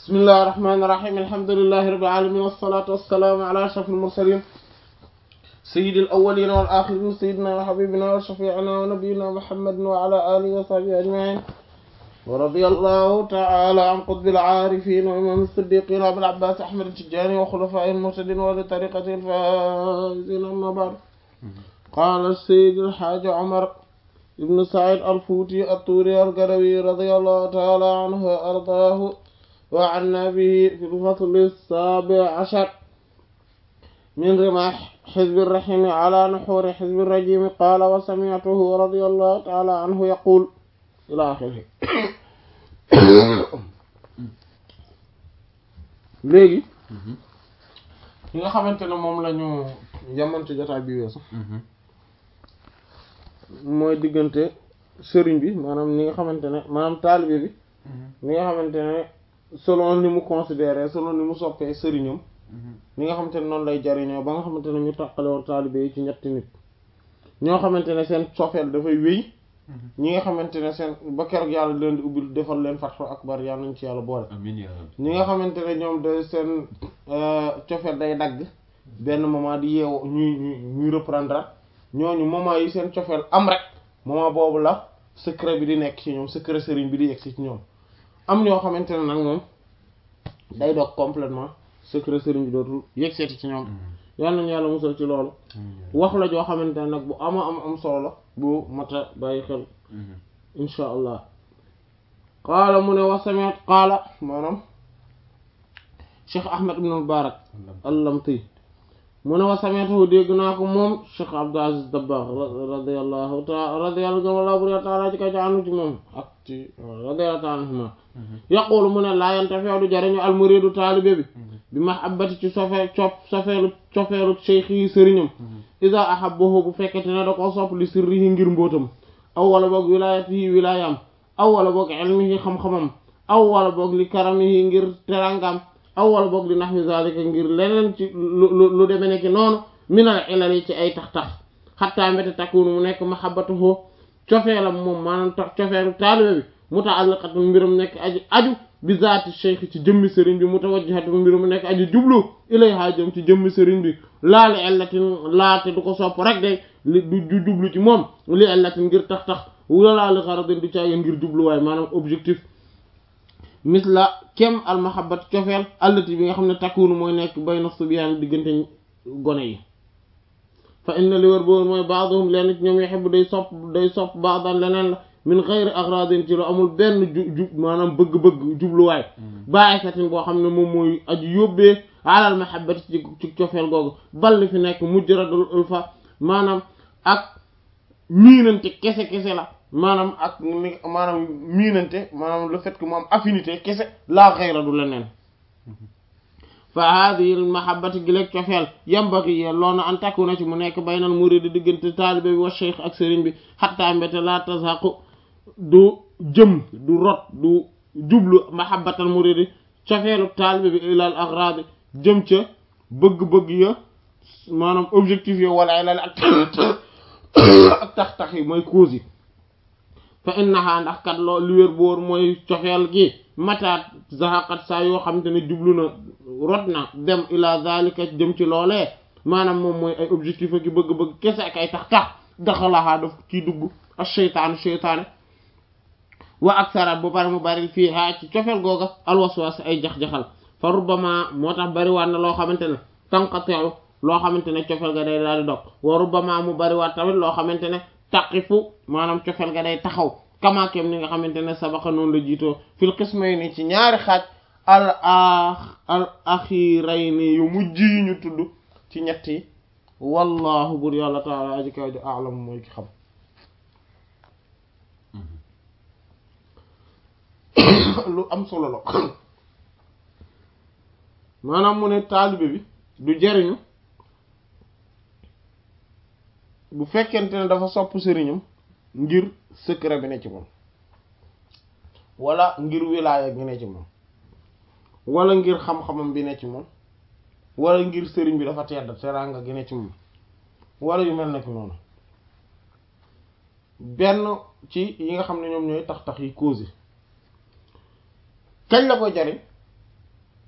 bismillahi rahmaani rahiim alhamdulillahi rabbil aalamiin wassalaatu wassalaamu ala ashrafil mursaliin sayyidil awwaliina wal aaxiriin sayyidinaa wa habiibinaa wa shafii'inaa wa nabiyyinaa muhammadin wa ala aalihi wa sahbihi ajma'iin wa radiyallahu ta'ala an qutbil aarifiin wa imaamil siddiqiin abil abbaas ahmad at-tijaani wa xulafaa'ihil muhtadiin wa li tariiqatihil faa'iziin ammaa ba'du qaala sayyidul haaji Umar ibn Sa'iid al-Fuuti at-Tuuri al-Gadawi radiyallahu ta'ala anhu wa ardaahu وعنا به في الفصل السابع عشر من رماح حزب الرحيم على نحور حزب الرجيم قال وسمعته رضي الله تعالى عنه يقول إلى آخره léegi li nga xamante ne moom la ñu jamono jotaay bi weesu mooy diggante sëriñ bi maanaam ni nga xamante ne maanaam taalibe bi ni nga xamante ne selon ni mu considéré selon ni mu soppee sëriñam ni nga xamante ne noonu lay jariñoo ba nga xamante ne ñu tàqale woon taalibe yi ci ñetti nit ñoo xamante ne seen sofeel dafay wéy ñi nga xamante ne seen ba keroog yàlla leen di ubbil defal leen fatxu akbar yàlla nañ ci yàlla boole amiin yaa rabbi ñi nga xamante ne ñoom de seen cofeel day dagg benn moment di yeewu ñuy ñuy reprendre ñooñu moment yi seen cofeel am rek moment boobu la secret bi di nekk ci ñoom secret sëriñ bi di yegg ci ñoom am ñoo xamante ne nag moom day dog complètement secret sëriñ bi dootul yegg seeti ci ñoom yal nañu yàlla musal ci loolu wax la joo xamante ne nag bu ama am am solo la bu mata bàyyi xel insha allah qaala mu ne wa sami'tu qaala maanaam cheikh ahmad ibn mubarak allamti mu ne wa sami'tu dégg naa ko moom cheikh abdul aziz dabbagh radiyallahu ta'ala radiyallahu ta'ala ci ka ci anu ci moom ak ci radiyallahu ta'ala anhuma yaqulu mu ne laa yantafi'u du jariñu almuridu taalibe bi bi mahabbati ci sofee cop sofeelu cofeelu cheikh yi sëriñam iza ahabbahu bu fekkete ne da ko sopp li sirrihi ngir mbóotam aw wala boog wilayatihi wilayam aw wala boog ilmihi xam-xamam aw wala boog li karamihi ngir terangam aw wala boog li nahwi zalika ngir leneen ci lu lu deme nekki noonu minal ilal yi ci ay tax-tax xattaa mbéte takkuunu mu nekk mahabbatuhu cofeelam moom maanaam cofeelu taalibe bi muta'alliqatun mbirum nekk aju aju bi zaati cheikh ci jëmmi sëriñ bi mutawajjihatun mbirum nekk aju jublu ilayha jëm ci jëmmi sëriñ bi laali illatin laate du ko sopp rek de li du jublu ci moom li illatin ngir tax tax wala li gharadin du caageen ngir jubluwaay maanaam objectif misla kem al mahabbat cofeel allati bi nga xam ne takkuunu mooy nekk bayna subyaan diggante gone yi fa inna li wër boobu mooy baaduhum leen ci ñoom yuhibbu day sopp day sopp baadan leneen la min ghayri agradin ci lu amul benn ju ju maanaam bëgg-bëgg jubluwaay bàyyi satin boo xam ne moom mooy aju yóbbee alal mahabbati ci ci cofeel googu balli fi nekk mujradul ulfa maanaam ak miinante kese kese la maanaam ak ni maanaam miinante maanaam le fait que mu am affinité kese laa xayra du leneen fa hadihi al mahabbati gi leeg cofeel yambagi yee loona an takku na ci mu nekk baynal muridi diggante taalibe bi wa cheikh ak sëriñ bi xatta mbéte la tazaqu du jëm du rot du jublu mahabbatal muridi cofeelu taalibe bi ilal agradi jëm ca bëgg-bëgg ya maanaam objectif yo wala ilal ak ak tax-tax yi mooy cause yi fa innaha ndax kat loo li wér boor mooy cofeel gi mataat zahaqat saa yoo xamante ne jublu na rot na dem ila zalika jëm ci loolee maanaam moom mooy ay objectif ak bëgg-bëgg kese ak ay tax-tax daxalaxaa daf ciy dugg ak cheytaanu cheytaane wa aksarat bu pare mu bari fii haa ci cofeel googa alwaswas ay jax-jaxal fa rubbama moo tax bari waat na loo xamante ne tanqati'u loo xamante ne cofeel ga day daal di dog wa rubbama mu bari waat tamit loo xamante ne taqifu maanaam cofeel ga day taxaw kamaakem ni nga xamante ne sabaxa noonu la jiitoo fil qismayni ci ñaari xaaj al al axirayni yu mujj yi ñu tudd ci ñett yi wallahu bur yàlla taala aji kaw ji alam mooy ki xam lu am solo la maanaam mu ne taalibe bi du jariñu bu fekkente ne dafa sopp sëriñam ngir secret bi ne ci moom wala ngir wilaaya gi ne ci moom wala ngir xam-xamam bi ne ci moom wala ngir sëriñ bi dafa tedd teraanga gi ne ci moom wala yu mel nekk noonu benn ci yi nga xam ne ñoom ñooy tax tax yi cause kañ la koy jariñ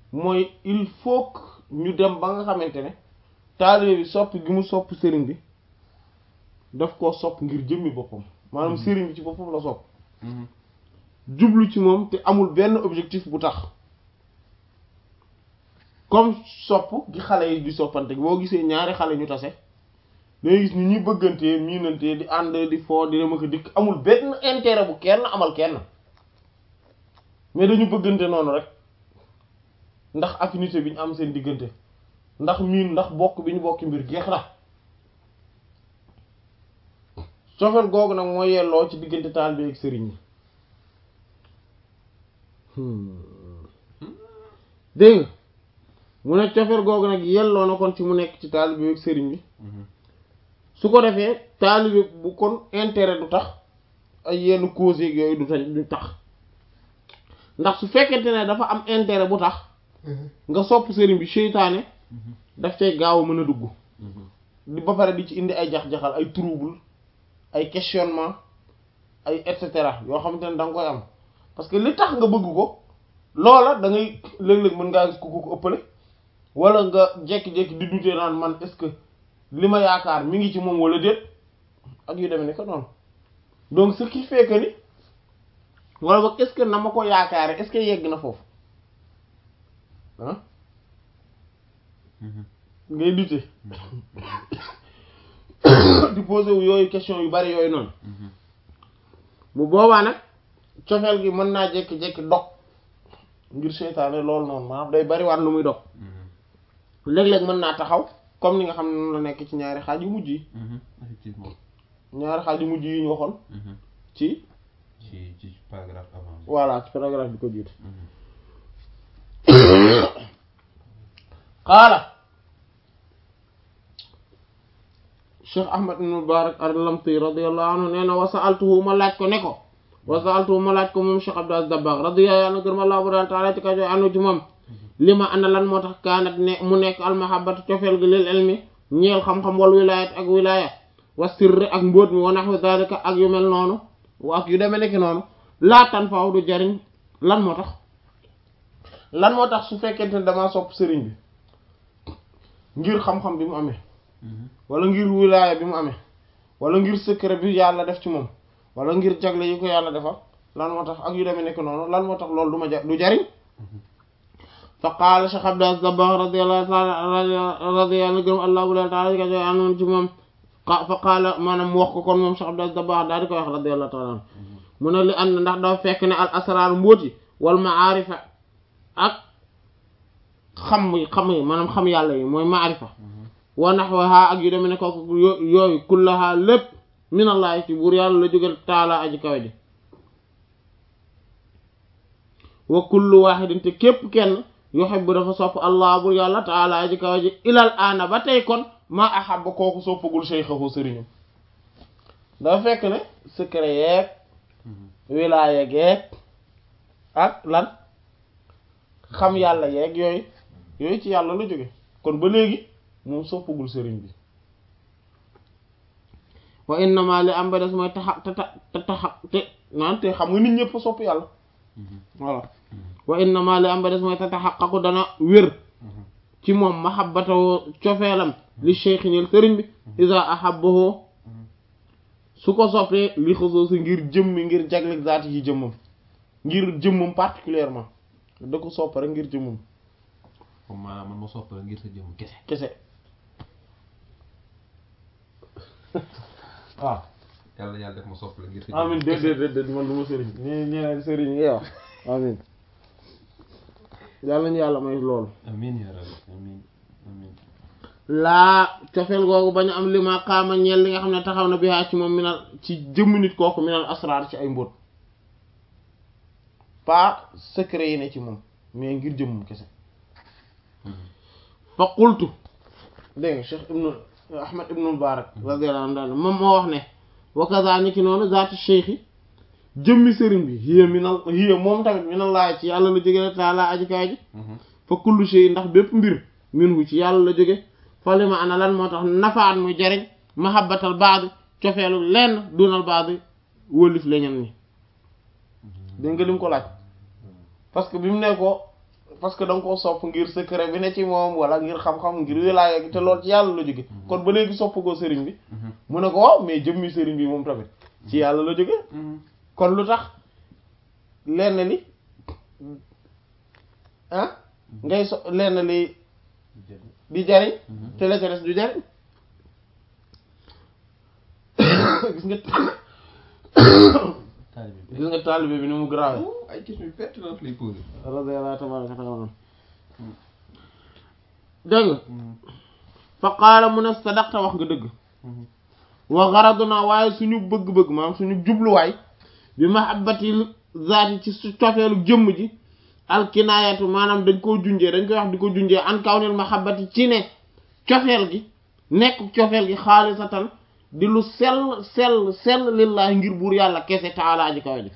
mooy il faut que ñu dem ba nga xamante ne taalibe bi sopp gi mu sopp sëriñ bi daf koo sopp ngir jëmmi boppam maanaam sëriñ bi ci boppam la sopp jublu ci moom te amul benn objectif bu tax comme sopp gi xale yi di soppante boo gisee ñaari xale ñu tase dangay gis ni ñuy bëggantee miinantee di ànd di foo di dem ak dikk amul benn intérêt bu kenn amal kenn mais dañu bëggante noonu rek ndax affinité bi ñu am seen diggante ndax miin ndax bokk bi ñu bokki mbir jeex na cofeel googu nag moo yelloo ci diggante taalibe ak sëriñ yi dégg nga mu ne cofeel googu nag yelloo na kon ci mu nekk ci taalibe ak sëriñ bi su ko defee taalibe bu kon intérêt du tax ay yenn cause yeeg yooyu du tax du tax ndax su fekkente ne dafa am intérêt bu tax nga sopp sëriñ bi seytaane daf cay gaaw a mën a dugg di ba pare di ci indi ay jax-jaxal ay trouble ay questionnement ay et cetera yoo xamante ne da nga koy am parce que li tax nga bëgg ko loola da ngay léeg-léeg mën ngaa gis ku ko ëppale wala nga jékki-jékki di douter naan man est-ce que li ma yaakaar mi ngi ci moom wala déet ak yu demee ni ko noonu donc ce qui fait que ni wala boog est-ce que na ma ko yaakaare est-ce que yegg na foofu ah ngay douter di poser wu yooyu question yu bari yooyu noonu bu boobaa nag cofeel gi mën naa jékki-jékki dog ngir seytaane loolu noonu maanaam day bari waat lu muy dog léeg-léeg mën naa taxaw comme ni nga xam ne noonu la nekk ci ñaari xaaj yu mujj yi effectivement ñaari xaaj yu mujj yi ñu waxoon ci ci ci paragraphe avant bi voilà ci paragraphe bi ko jiitu qaala Cheikh Ahmad ibn Mubarak ar-Lamti radiyallahu anhu nee na wa sa'altuhu ma laaj ko ne ko wa sa'altuhu ma laaj ko moom Cheikh Abdou Aziz Dabakh radiyallahu anhu gërëm Allah bu daan taala ci kajo anu ci moom li ma ana lan moo tax kaanat ne mu nekk almahabatu cofeel gi lil ilmi ñeel xam-xam wal wilayat ak wilaya wa sirri ak mbóot mi wa nahwi dhalika ak yu mel noonu ak yu demee nekk noonu laatan faaw du jariñ lan moo tax lan moo tax su fekkente ne damaa sopp sëriñ bi ngir xam-xam bi mu amee wala ngir wilaaya bi mu amee wala ngir secret bi yàlla def ci moom wala ngir jagle yi ko yàlla defal lan moo tax ak yu demee nekk noonu lan moo tax loolu du ma ja du jariñ fa qaala Cheikh Abdou Aziz Dabakh radiyallahu ta'ala radiyallahu gërëm allah ta'ala ka joy anoon ci moom fa qaala maanaam mu wax ko kon moom Cheikh Abdou Aziz Dabakh daal di koy wax radiyallahu ta'ala anhu mu ne li ànd ndax dafa fekk ne al asraar mbóoti wal maarifa ak xam yi xam yi maanaam xam yàlla yi mooy maarifa wa nahwaha ak yu demee ne ko yooyu kullaha lépp minallahi ci buur yàlla la jóge taala aji kawe ji wa kullu wahidin te képp kenn yuhibbu dafa sopp allah buur yàlla taala aji kawe ji ilal aana ba tey kon ma ahabba kooku soppagul shaykhahu sëriñam dafa fekk ne secret yeeg wilaaya geeg ak lan xam yàlla yeeg yooyu yooyu ci yàlla la jóge kon ba léegi moom soppagul sëriñ bi wa innama li am ba des mooy taxa te te taxa te naan te xam nga nit ñëpp sopp yàlla voilà wa innama li am ba des mooy te taxaqaqu dana wér ci moom mahabbatahu cofeelam li cheikh ñil sëriñ bi isa ahabbahu su ko soppee li xusuusi ngir jëmmi ngir jaglek zaati yi jëmmam ngir jëmmam particulièrement da ko sopp rek ngir jëmmam comme maanaam man ma sopp la ngir sa jëmm kese kese waaw yàlla yàlla def ma sopp la ngir sa amin jëmm déet déet déet man du ma sëriñ ñi ñeneen sëriñ ngay wax amin yàlla ñu yàlla may loolu amin ya rabbi amin amin laa cofeel googu bañu am li ma xaama ñeel li nga xam ne taxaw na bihaa ci moom minal ci jëmm nit kooku minal asraar ci ay mbóot pas secret yi ne ci moom mais ngir jëmmum kese fa qultu dégg nga Cheikh ibnu Ahmad ibnu Mubarak radiyallahu anhu daal moom moo wax ne wa kazaalika noonu zaatu cheikh jëmmi sëriñ bi hiya minal hiya moom tamit minallaahi ci yàlla la jóge taala aji kaay ji fa kullu shay ndax bépp mbir minhu ci yàlla la jóge fa li ma ana lan moo tax nafaat muy jariñ mahabbatal baadi cofeelu lenn dunal baadi wólif leñen ni dégg nga lim ko laaj parce que bi mu ne ko parce que da nga koo sopp ngir secret bi ne ci moom wala ngir xam-xam ngir wilaaya gi te lool ci yàlla la jóge kon ba léegi sopp ko sëriñ bi mu ne ko waaw mais jëmmi sëriñ bi moom tamit ci yàlla la jóge kon lu tax lenn li ah ngay so lenn li di jariñ te la ca des du jariñ gis nga taalibe bi gis nga taalibe bi ni mu grave ay question yu pertinente lay posé radiyallahu tabaraka taala dégg nga fa qaala mu ne sadaqta wax nga dëgg wa garaduna waaye suñu bëgg-bëgg maanaam suñu jubluwaay bi mahabbati zaati ci su cofeelu jëmm ji alkinaayatu maanaam dañ koo junjee dañ koy wax di ko junjee an kawnil mahabbati ci ne cofeel gi nekk cofeel gi xaalisatan di lu sell sell sell lillahi ngir buur yàlla kese taalaa ji kawe ji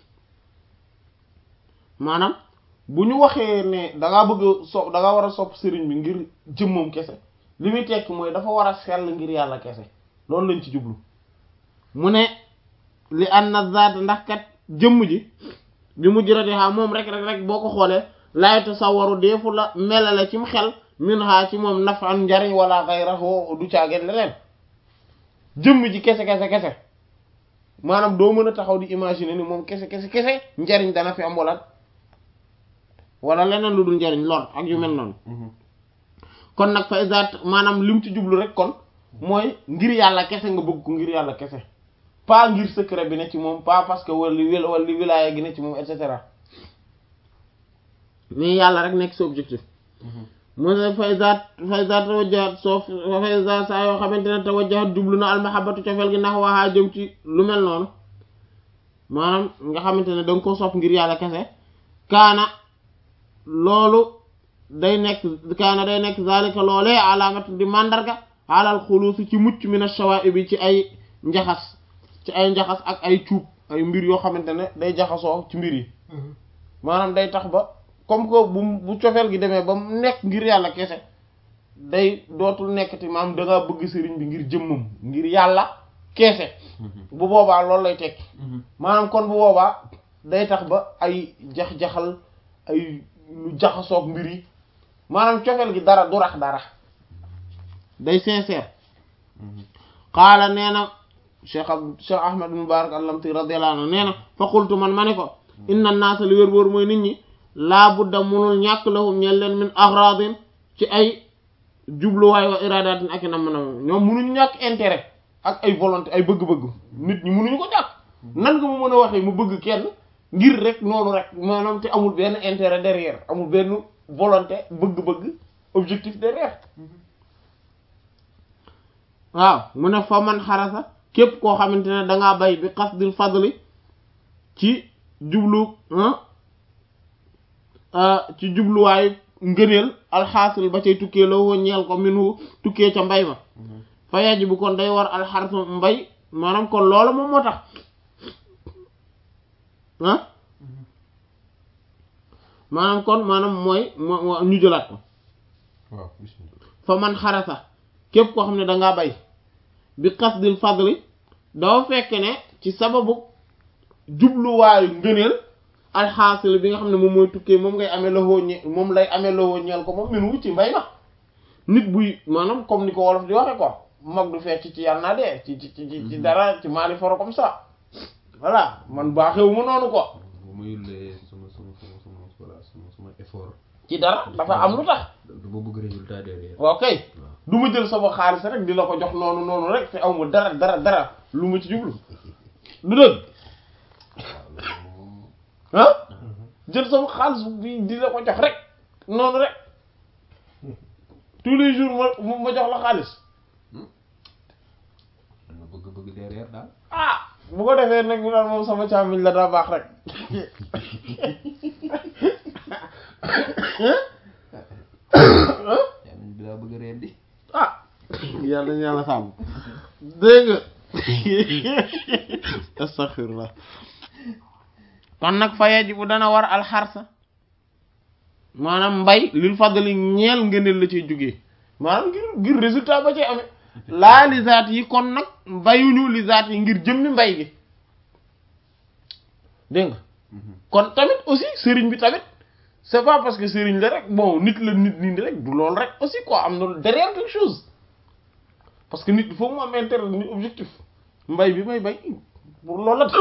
maanaam bu ñu waxee ne da ngaa bëgg so da ngaa war a sopp sëriñ bi ngir jëmmam kese li muy tekk mooy dafa war a sell ngir yàlla kese loolu lañ ci jublu mu ne li an na zaat ndax kat jëmm ji bi mu jërate xaa moom rek rek rek boo ko xoolee laay tasawaru deefu la melale ci mu xel min xaa ci moom nafan njariñ wala xayrahu du caageen leneen jëmm ji kese kese kese maanaam doo mën a taxaw di imaginer ni moom kese kese kese njariñ dana fi am wala wala leneen lu dul njariñ lor ak yu mel noonu kon nag fa isaat maanaam lim ci jublu rek kon mooy ngir yàlla kese nga bëgg ko ngir yàlla kese pas ngir secret bi ne ci moom pas parce que wala wil wala wilaaya gi ne ci moom et cetera mais yàlla rek nekk sa objectif mu ne fa isaat fa isaat tawajjahat soo fa isaat saa yoo xamante ne tawajjahat jublu na almahabatu cofeel gi ndax waxaa jëm ci lu mel noonu maanaam nga xamante ne da nga ko sopp ngir yàlla kese kaana loolu day nekk kaana day nekk zalika loolee alaamat di mandarga alal xuluusi ci mucc min ash-shawaa'ibi ci ay njaxas ci ay njaxas ak ay cuub ay mbir yoo xamante ne day jaxasoo ci mbir yi maanaam day tax ba comme que bu bu cofeel gi demee ba mu nekk ngir yàlla kese day dootul nekkati maanaam da ngaa bëgg sëriñ bi ngir jëmmam ngir yàlla kese bu boobaa loolu lay tekki maanaam kon bu boobaa day tax ba ay jax-jaxal ay lu jaxasoog mbir yi maanaam cofeel gi dara du rax dara day sincère xaala nee na cheikh ab cheikh ahmad mubarak allamti radiyallahu anhu nee na fa qultu man ma ne ko inna naasa li wér wóor mooy nit ñi laa budda munul ñàkk lahum ñel leen min agradin ci ay jubluwaay wa iradatin ak i nam nam ñoom munuñu ñàkk intérêt ak ay volonté ay bëgg-bëgg nit ñi munuñu ko ñàkk nan nga mu mën a waxee mu bëgg kenn ngir rek noonu rek maanaam te amul benn intérêt derrière amul benn volonté bëgg-bëgg objectif derrière waaw mu ne fa man xarasa képp koo xamante ne dangaa bay bi qasdil fadli ci jublu ci jubluwaayu ngëneel alxaasil ba cay tukkee la woo ñeel ko minu tukkee ca mbay ma fa yajibu kon day war alxarsu mbay maanaam kon loolu moom moo tax ah maanaam kon maanaam mooy moo ñu jëlaat ko waaw bismillah fa man xarasa képp koo xam ne dangaa bay bi qasdil fadli dafa fekk ne ci sababu jubluwaayu ngëneel alxaasil bi nga xam ne moom mooy tukkee moom ngay amee loxo ñe moom lay amee loxo ñeel ko moom min wu ci mbay ma nit buy maanaam comme ni ko wolof di waxe quoi mag du fecc ci yàlla naa dee ci ci ci ci dara ci maali foro comme ça voilà man baaxewu ma noonu quoi bu ma yullee sama sama sama sama voilà sama sama effort ci dara dafa am lu tax dama bëgg résultat derrière waaw kay du ma jël sama xaalis rek di la ko jox noonu noonu rek te aw ma dara dara dara lu ma ci jublu du dëgg ah jël sama xaalis bi di la ko jox rek noonu rek tous les jours ma ma jox la xaalis dama bëgg bëgg derrière daal ah bu ko defee nag mu naan moom sama càmmiñ la daa baax rek yaa bi laa bëgg reen di ah yàlla ñu yàlla sàmm dégg nga astaghfirullah kon nag fa yajibu dana war alxarsa maanaam mbay lil fadli ñeel ngëneel la ciy jógee maanaam ngir ngir résultat ba cay amee laa li zaat yi kon nag mbayuñu li zaat yi ngir jëmmi mbay gi dégg nga kon tamit aussi sëriñ bi tamit c'est pas parce que sëriñ la rek bon nit la nit nii rek du loolu rek aussi quoi am na derrière quelque chose parce que nit il faut mu am intérêt ni objectif mbay bi may bay pour loolu la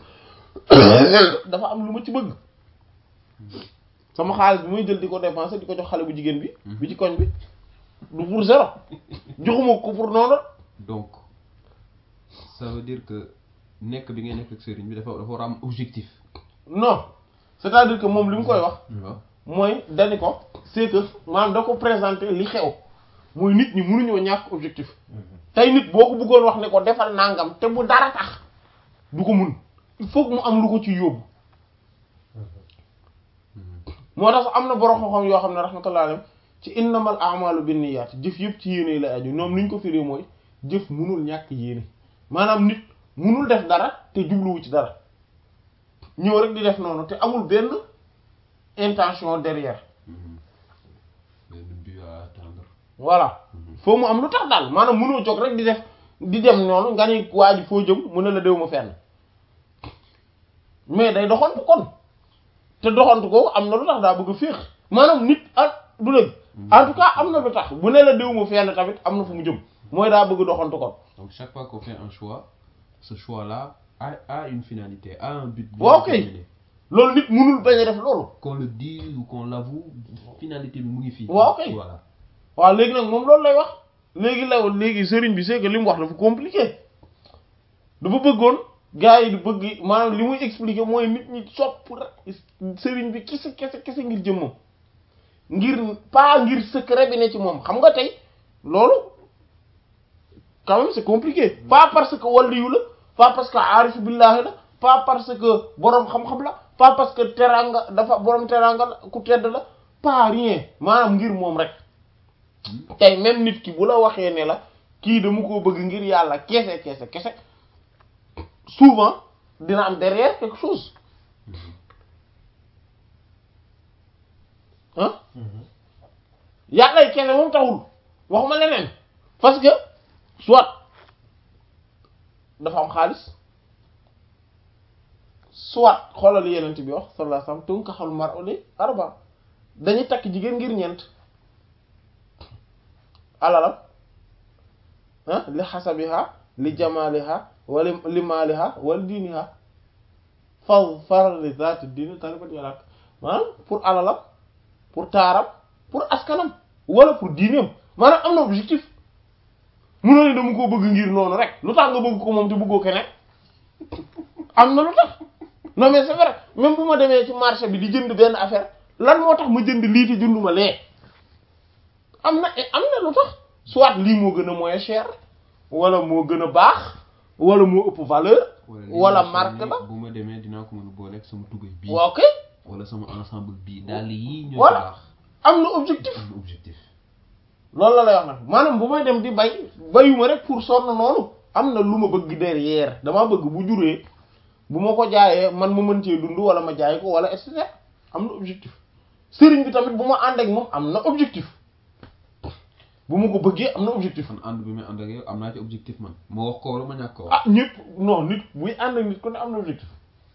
dafa am lu ma ci bëgg sama xaalis bi may jël di ko dépenser di ko jox xale bu jigéen bi bi ci koñ bi du pour zéro joxuma ko pour noonu donc ça veut dire que nekk bi ngay nekk ak sëriñ bi dafa dafa war a am objectif non c'est-à-dire que moom li mu koy wax waaw mooy dani ko c'est que maanaam da ko présenter li xew mooy nit ñi mënuñoo ñàkk objectif tey nit boo ko bëggoon wax ne ko defal nangam te bu dara tax du ko mun il faut que mu am lu ko ci yóbbu moo tax am na borom xam-xam yoo xam ne rahmatullah alayhi ci innamal a'malu binniyat jëf yëpp ci yéene la aju ñoom niñ ko firi mooy jëf munul ñàkk yéene maanaam nit munul def dara te jubluwu ci dara ñëw rek di def noonu te amul benn intention derrière benn but à atteindre voilà foo mu am lu tax daal maanaam munoo jóg rek di def di dem noonu nga ni waa ji foo jëm mu ne la déw ma fenn mais day doxantu kon te doxantu ko am na lu tax daa bëgg a féex maanaam nit ah du dëgg en tout cas am na lu tax bu ne la déw ma fenn tamit am na fu mu jëm mooy daa bëgg doxantu kon donc chaque fois qu'on fait un choix ce choix là a a une finalité a un but bien Waaw, kay. déterminé. loolu nit munul bañ a def loolu qu'on le dise ou qu'on l'avoue finalité bi mu ngi fii Waaw, kay. voilà waaw léegi nag moom loolu lay wax léegi la léegi sëriñ bi c'est que li mu wax dafa compliqué dafa bëggoon gars yi di bëgg maanaam li muy expliquer mooy nit ñi sopp rek sëriñ bi kese kese kese ngir jëmmam ngir pas ngir secret bi ne ci moom xam nga tey loolu quand même c'est compliqué pas parce que waliyu la pas parce que aarif billahi la pas parce que boroom xam-xam la pas parce que teranga dafa boroom teranga la ku tedd la pas rien maanaam ngir moom rek tey même nit ki bu la waxee ne la kii dama koo bëgg ngir yàlla kese kese kese souvent dina am derrière quelque chose ah yàlla yi kese moom taxul waxuma leneen parce que soit dafa am xaalis soit xoolal li yenent bi wax sallallahu alayhi wasallam tunkaxul mar'u li arba dañuy takk jigéen ngir ñeent alalam ah li xasabiha li jamaliha wala li maaliha wala diiniha faw faral li zaati diini taribat yalak maanaam pour alalam pour taaram pour askanam wala pour diineem maanaam am na objectif munoo ne dama koo bëgg ngir noonu rek lu tax nga bëgg ko moom te bëggoo keneen am na lu tax non mais c'est vrai même bu ma demee ci marché bi di jënd benn affaire lan moo tax ma jënd lii te jënduma lee am na am na lu tax soit lii moo gën a moins cher wala moo gën a baax wala moo ëpp valeur lii wala nga xam marque ne la bu ma demee dinaa ko mën a booleeg sama tugay bii waaw ok wala sama ensemble bii daal yii ñoo ci Voilà. baax am na objectif am na objectif loolu la lay wax nag maanaam bu may dem di bay bayuma rek pour sonn noonu am na lu ma bëgg derrière damaa bëgg bu juree bu ma ko jaayee man ma mën cee dund wala ma jaay ko wala et cetera am na objectif sëriñ bi tamit bu ma ànd ak moom am na objectif bu ma ko bëggee am na objectif man ànd bi may ànd ak yow am naa ci objectif man ma wax ko wala ma ñàkk ko wax ah ñëpp non nit buy ànd ak nit ku ne am na objectif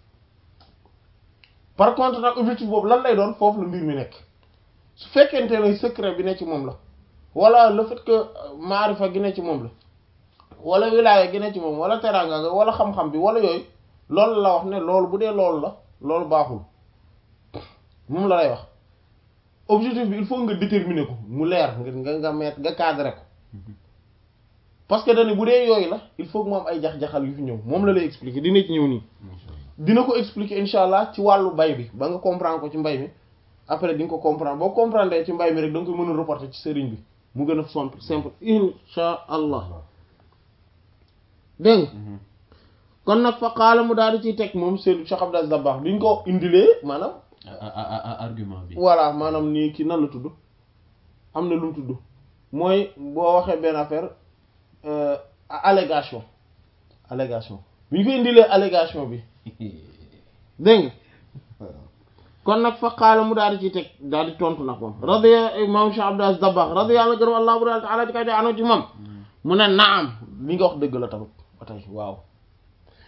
par contre nag objectif boobu lan lay doon foofu la mbir mi nekk su fekkente ne secret bi ne ci moom la wala le fait que maarifa gi ne ci moom la wala wilaaya gi ne ci moom wala teraanga ga wala xam-xam bi wala yooyu loolu la wax ne loolu bu dee loolu la loolu baaxul moom la lay wax objectif bi il faut nga déterminer ko mu leer nga nga nga mettre nga cadrer ko parce que dañu bu dee yooyu la il faut que mu am ay jax-jaxal yu fi ñëw moom la lay expliquer dina ci ñëw nii Incha Allah. dina ko expliquer insha allah ci wàllu bay bi ba nga comprendre ko ci mbay mi après di nga ko comprendre boo comprendre ci mbay mi rek da nga koy mën a reporter ci sëriñ bi mu gën a simple simple insha allah dégg nga Mhm. kon nag fa xaala mu daal di ciy teg moom Seydou Cheikh Abdou Dabakh bi ñu ko indilee maanaam A- a- a- a- argument bi voilà maanaam nii ki nan la tudd am na lu mu tudd mooy boo waxee benn affaire euh, allégation allégation bi ñu ko indilee allégation bi dégg nga kon nag fa qaala mu daal di ciy teg daal di tontu nag moom radiya imam Cheikh Abdou Aziz Dabakh radiyallahu gërëm allah bu taala di kay di ano ci moom mu ne naam li nga wax dëgg la tamit ba tey waaw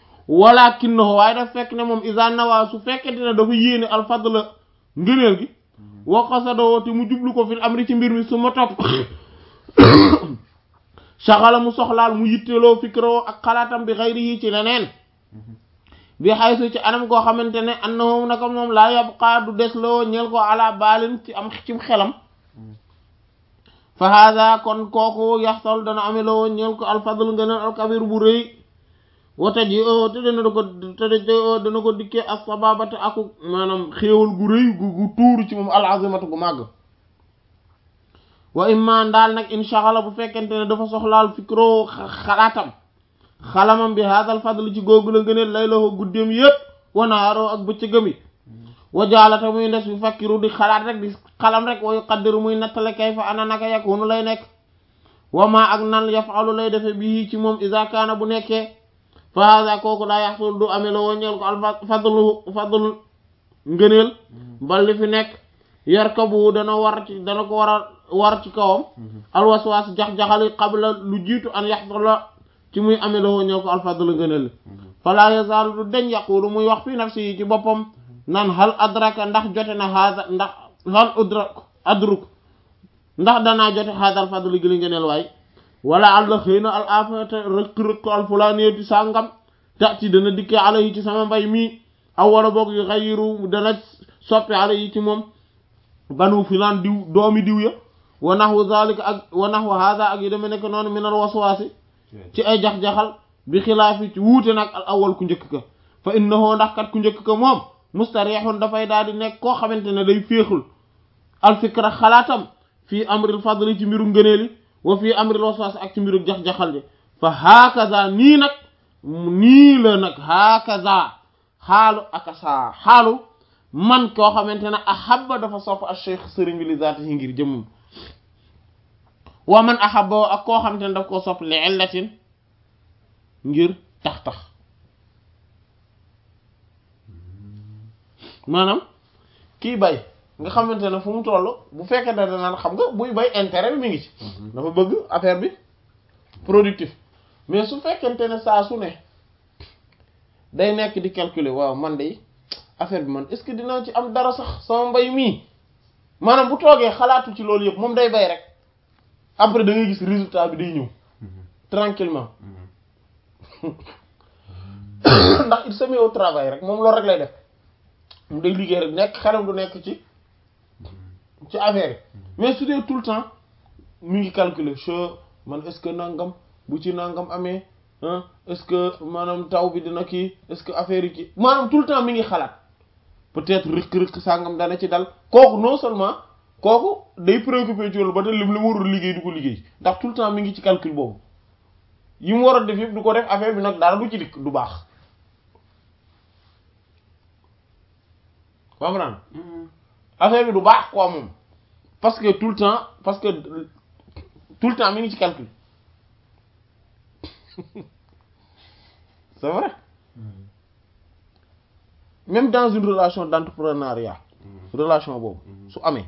walakinnahu waaye daf fekk ne moom iza nawaa su fekkente ne dafa yéene alfadla ngëneel gi wa qasadoo te mu jublu ko fil amri ci mbir mi su ma topp saxala mu soxlaal mu yitteloo fikroo ak xalaatam bi xayrihi ci leneen bi xaysu ci anam koo xamante ne annahum naka moom laa yabqaa du des loo ñeel ko ala baalin ci am cim xelam fa hada kon kooku yaxsal dana ame loo ñeel ko alfadl ngëneel alkabir bu rëy wata ji o te dana ko te dana ko dikkee as sababata aku maanaam xéewal gu rëy gu gu tuuru ci moom alazimatu gu màgg wa imma daal nag inchaala bu fekkente ne dafa soxlaal fikro xalaatam xalamam bi haadal fadl ci googu la ngëneel lay la ko guddeem yépp wanaaroo ak bëccëgam yi wa jaalata muy ndes bi fakkiru di xalaat rek di xalam rek wa yuqaddiru muy nattale kay fa ana naka yakunu lay nekk wa ma ak nan yafalu lay defe bii ci moom iza kaana bu nekkee fa haada kooku daa yaxsul du amee la woo ñeel ko al fadlu fadlu ngëneel bal li fi nekk yarkabu dana war ci dana ko war a war ci kawam alwaswaas jax-jaxali qabla lu jiitu an yaxsula ci muy amee la woo ñeel ko al fadlu ngëneel fala yazaalu du deñ yaqulu muy wax fi nafsi yi ci boppam nan hal adraka ndax jote na haada ndax hal udrak adruk ndax danaa jote haadal fadlu gi li ngëneel waay wala àlla xëy na al afata rëkk-rëkk al fulaaniyati sàngam tati dana dikkee ala yi ci sama mbay mii aw wala boog yu xayiru dana soppi ala yi ci moom banu filaan diw doomi diw ya wa naxwu zalika ak wa naxwu hada ak yu deme nekk noonu minal waswaasi ci ay jax-jaxal bi xilaafi ci wuute nag al awal ku njëkk ka fa innahu ndax kat ku njëkk ka moom mustarihun dafay daal di nekk koo xamante ne day féexul al fikra xalaatam fii amril fadli ci mbiru ngëneeli wa fii amril waswaas ak ci mbiru jax-jaxal ji fa hakaza nii nag nii la nag hakaza xaalu akasa xaalu man koo xamante ne ahabba dafa sopp al cheikh sëriñ bi li zaatihi ngir jëmmum wa man ahabba ak koo xamante ne daf koo sopp li illatin ngir tax-tax maanaam kii bay nga xamante ne fu mu toll bu fekkee ne danaan xam nga buy bay intérêt bi mi ngi ci dafa bëgg affaire bi productif mais su fekkente ne saa su ne day nekk di calculer waaw man de affaire bi man est-ce que dinaa ci am dara sax sama mbay mii maanaam bu toogee xalaatu ci loolu yëpp moom day bay rek après da ngay gis résultat bi day ñëw tranquillement ndax il se met au travail rek moom loolu rek lay def mu day liggéey rek nekk xelam du nekk ci ci affaire yi mais su dee tout le temps mu ngi calculer che man est-ce que nangam bu ci nangam amee ah est-ce que maanaam taw bi dina kii est-ce que affaire yi ci maanaam tout le temps mi ngi xalaat peut-être rëkk-rëkk sangam dana ci dal kooku non seulement kooku day préoccupé ci loolu ba te lim li mu warul liggéey du ko liggéey ndax tout le temps mi ngi ci calcul boobu yi mu war a def yëpp du ko def affaire bi nag dara du ci dikk du baax comprendre affaire bi du baax quoi moom parce que tout le temps parce que tout le temps mi ngi ci calcul c'est vrai même dans une relation d'entrepreneuriat relation boobu su amee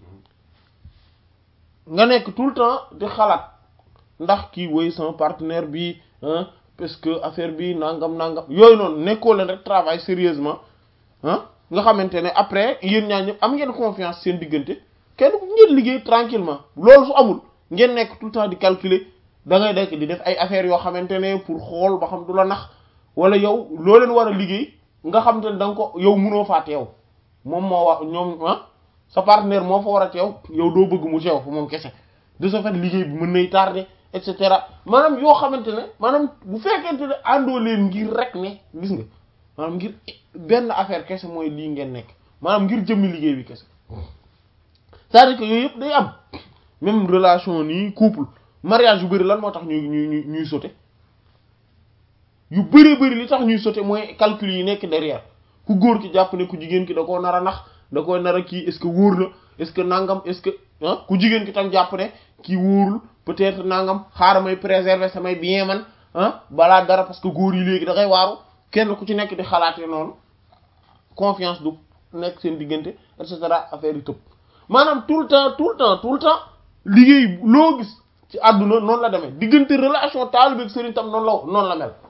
nga nekk tout le temps di xalaat ndax kii woy sama partenaire bi parce que affaire bi nangam nangam yooyu noonu nekkoo leen rek travail sérieusement ah nga xamante ne après yéen ñaar ñëpp am ngeen confiance seen diggante kenn ku ngeen liggéey tranquillement loolu su amul ngeen nekk tout le temps di calculer da ngay dekk di def ay affaires yoo xamante ne pour xool ba xam du la nax wala yow loo leen war a liggéey nga xamante ne da nga ko yow munoo faa teew moom moo wax ñoom ah sa partenaire moo fa war a teew yow doo bëgg mu teew fa moom kese de ce fait liggéey bi mën nay tardé et cetera maanaam yoo xamante ne maanaam bu fekkente ne àndoo leen ngir rek ne gis nga maanaam ngir benn affaire kese mooy lii ngeen nekk maanaam ngir jëmmi liggéey bi kese c'est-à-dire que yooyu yëpp day am même relation nii couple mariage yu bëri lan moo tax ñuy ñuy ñuy sauter yu bëri bëri li tax ñuy sauter mooy calcul yi nekk derrière ku góor ki jàpp ne ku jigéen ki da koo nar a nax da koy nar a kii est-ce que wóor na est-ce que nangam est-ce que ah ku jigéen ki tam jàpp ne kii wóorul peut-être nangam xaaral may préserver samay bien man ah balaa dara parce que góor yi léegi da ngay waaru kenn ku ci nekk di xalaatee noonu confiance du nekk seen diggante et cetera affaire yi tëb maanaam tout le temps tout le temps tout le temps liggéey loo gis ci àdduna noonu la demee diggante relation taalibe ak sëriñ tam noonu la noonu la mel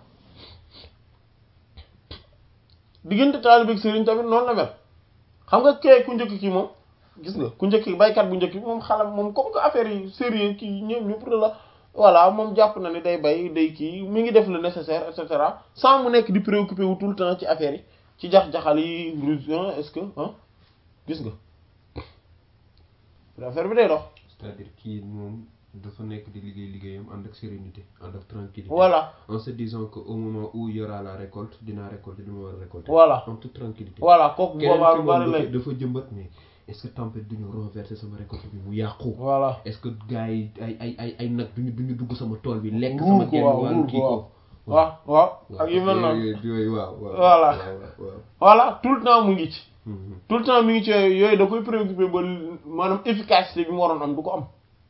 diggante taalibe ak sëriñ tamit noonu la mel xam nga kay ku njëkk kii moom gis nga ku njëkk baykat bu njëkk bi moom xalam moom comme que affaire yi sérieux kii ñëpp ñëpp la voilà moom jàpp na ni day bay day kii mi ngi def le nécessaire et cetera sans mu nekk di préoccupé wu tout le temps ci affaire yi ci jax-jaxal yi ruse est-ce que ah gis nga affaire bi day dox c'est-à-dire kii moom dafa nekk di liggéey liggéeyam ànd ak sérénité ànd ak tranquillité voilà en se disant que au moment où il y aura la récolte dinaa récolter li ma war a récolter voilà en toute tranquillité voilà kooku keneen boobaa ki lu bari moom lay dafa dafa jëmbat mais est-ce que tempête duñu renverser sama récolte bi mu yàqu voilà est-ce que gars yi ay ay ay ay nag duñu duñu dugg sama tool bi lekk Ruur sama ko genn waaw, wàllu ruur kii ko ko waaw waaw ak yu mel noonu yooyu yooyu waaw waaw Voilà. waaw waaw voilà tout le temps mu ngi ci Mhm. tout le temps mi ngi ci yooyu da koy préoccupé ba maanaam efficacité bi mu waroon am du ko am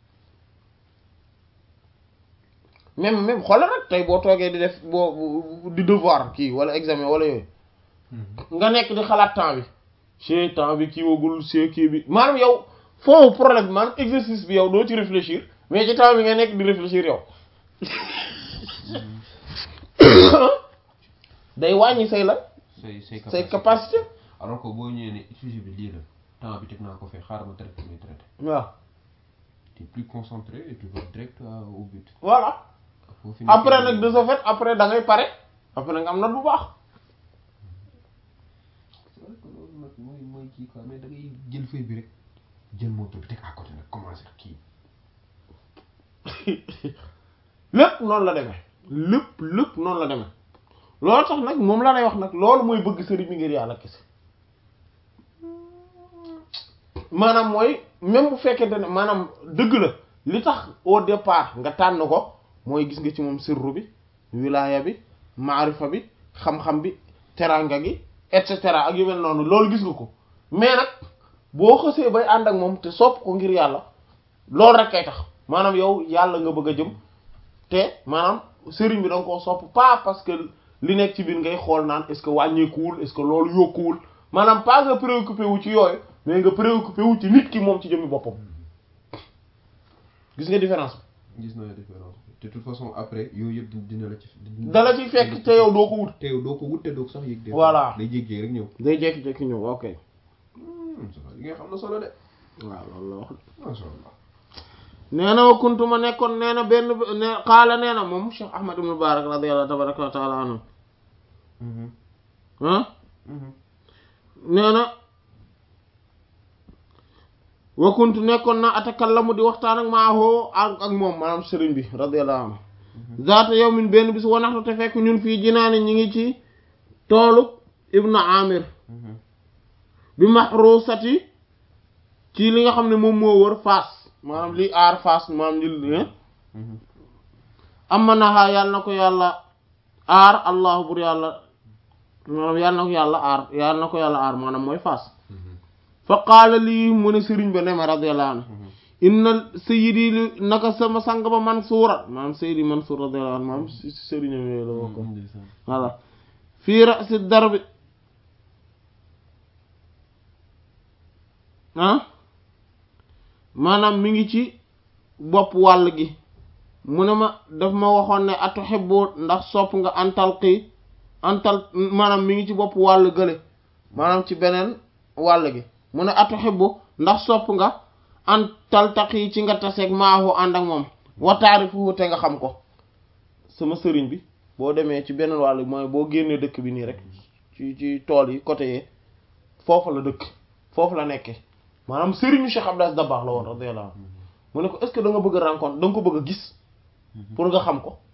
même même xoolal rek tey boo toogee di def boo di devoir kii wala examen wala yooyu nga nekk di xalaat temps bi ci temps bi kii wagul ci kii bi maanaam yow foofu problème bi maanaam exercice bi yow doo ci réfléchir mais ci temps bi nga nekk di réfléchir yow day wàññi say la say say say capacité alors que boo ñëwee ne sujet bi lii la temps bi teg naa ko fee xaaral ma traité may traité waaw tu es plus concentré et tu vas direct à- au but voilà Foo fi après nekk- nag de ce fait après da ngay pare après nga am note bu baax c'est vrai que loolu nag mooy mooy kii quoi mais da ngay jël feuille bi rek jël montre bi teg à côté nag commencer kii lépp noonu la demee lépp lépp noonu la demee loolu tax nag moom la lay wax nag loolu mooy bëgg sëriñ bi ngir yàlla kese maanaam mooy même bu fekkente ne maanaam dëgg la li tax au départ nga tànn ko mooy gis nga ci moom sirru bi wilaaya bi maarifa bi xam-xam bi teranga gi et cetera ak yu mel noonu loolu gis nga ko mais nag boo xësee bay ànd ak moom te sopp ko ngir yàlla loolu rek kay tax maanaam yow yàlla nga bëgg a jëm te maanaam sëriñ bi da nga koo sopp pas parce que li nekk ci biir ngay xool naan est-ce que wàññeekuwul est-ce que loolu yokkuwul maanaam pas nga préoccupé wu ci yooyu mais nga préoccupé wu ci nit ki moom ci jëmmi boppam gis nga différence bi gis naa différence bi de toute façon après yooyu yëpp di- dina la ci dala ci fekk te yow doo ko wut te yow doo ko wut te doo ko sax yëg des Voilà. fois. day jéggee rek ñëw day jekki-jekki ñëw ok Hmm, ça va li nga xam na solo de waaw loolu la wax masha Allah nee na wa kuntu ma nekkoon nee na benn ne xaala nee na moom Cheikh Ahmad ibn Mubarak radiyallahu tabaraka wa taala anhu Mhm. ah Mhm. nee na wa kuntu nekkoon na atakallamu di waxtaan ak maahoo ak ak moom maanaam sëriñ bi radiyallahu anhu zaata yawmin benn bis wanaxtu te fekk ñun fii jinaani ñi ngi ci toolu ibnu amir Mhm. bi mahrusati ci li nga xam ne moom moo wër faas maanaam li aar faas maanaam li Mhm. amma naxaa yàlla na ko yàlla aar allahu bur yàlla maanaam yàlla na ko yàlla aar yàlla na ko yàlla aar maanaam mooy faas Mhm. fa qaala lii mu ne sëriñ ba ne ma radiyallahu anhu Mhm. inna sayyidi li naka sama sang ba Mansuura maanaam sayyidi Mansuur radiyallahu anhu maanaam si si sëriñam yooyu la bokk Ndeysaan. voilà fii ra'si darbi ah maanaam mi ngi ci bopp wàll gi mu ne ma daf ma waxoon ne atuhibbu ndax sopp nga antal xii antal maanaam mi ngi ci bopp wàll gële maanaam ci beneen wàll gi mu ne atuhibbu ndax sopp nga antal taqi ci nga taseeg maahu ànd ak moom wa taarifuhu te nga xam ko sama sëriñ bi boo demee ci beneen wàll mooy boo génnee dëkk bi nii rek ci ci tool yi côté yee foofu la dëkk foofu la nekkee maanaam sëriñu Cheikh Abdou Aziz Dabakh la woon radiyallahu anhu mu ne ko est-ce que da nga bëgg a rencontre da nga ko bëgg a gis pour nga xam ko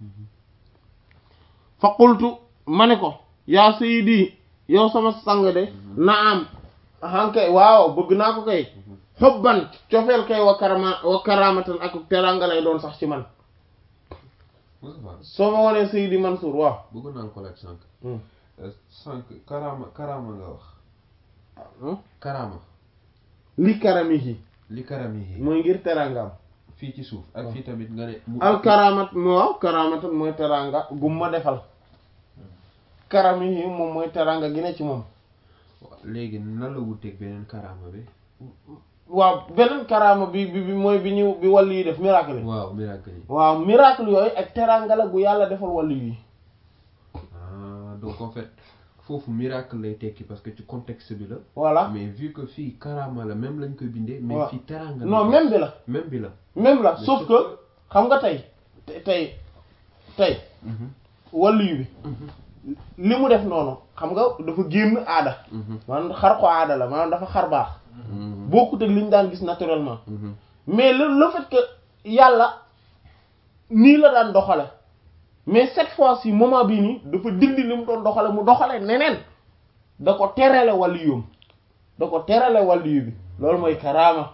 fa qultu ma ne ko yaa sayyidi yow sama sang de naam ahan kay waaw bëgg naa ko kay xobban cofeel kay wa karama wa karamatan ak teranga lay doon sax ci man Moustapha soo ma wanee Seydi Mansour waaw bëggoon naa ko laaj sànq Hmm. Euh, sànq karaama karaama nga wax Hmm. karaama li karamihi li karami yi mooy ngir terangam fii ci suuf ak fii tamit nga ne mu al karamat mo waaw karamatan mooy teranga gum ma defal karamihi moom mooy teranga gi ne ci moom léegi nan la wuteeg beneen karaama bi waaw beneen karama bi bi bi mooy bi ñu bi wàll yi def miracle yi waaw miracle yi waaw miracle yooyu ak teranga la gu yàlla defal wàll yi ah donc en fait foofu miracle lay tekki parce que ci contexte bi la voilà mais vu que fii karama la même lañ koy bindee mais Ouais. fii teranga non même bi la même bi la même la Mais sauf sauf que xam nga tey te- tey tey Mhm, waliyu bi mhm, li mu def noonu xam nga dafa génn aada mhm, maanaam xar ko aada la maanaam dafa xar baax mhm, bokkut ak li ñu daan gis naturellement mhm. mais le le fait que yàlla nii la daan doxale mais cette fois-ci moment bii nii dafa dindi li mu doon doxale mu doxale neneen da ko terale wàlliyum da ko terale wàlliyu bi loolu mooy karaama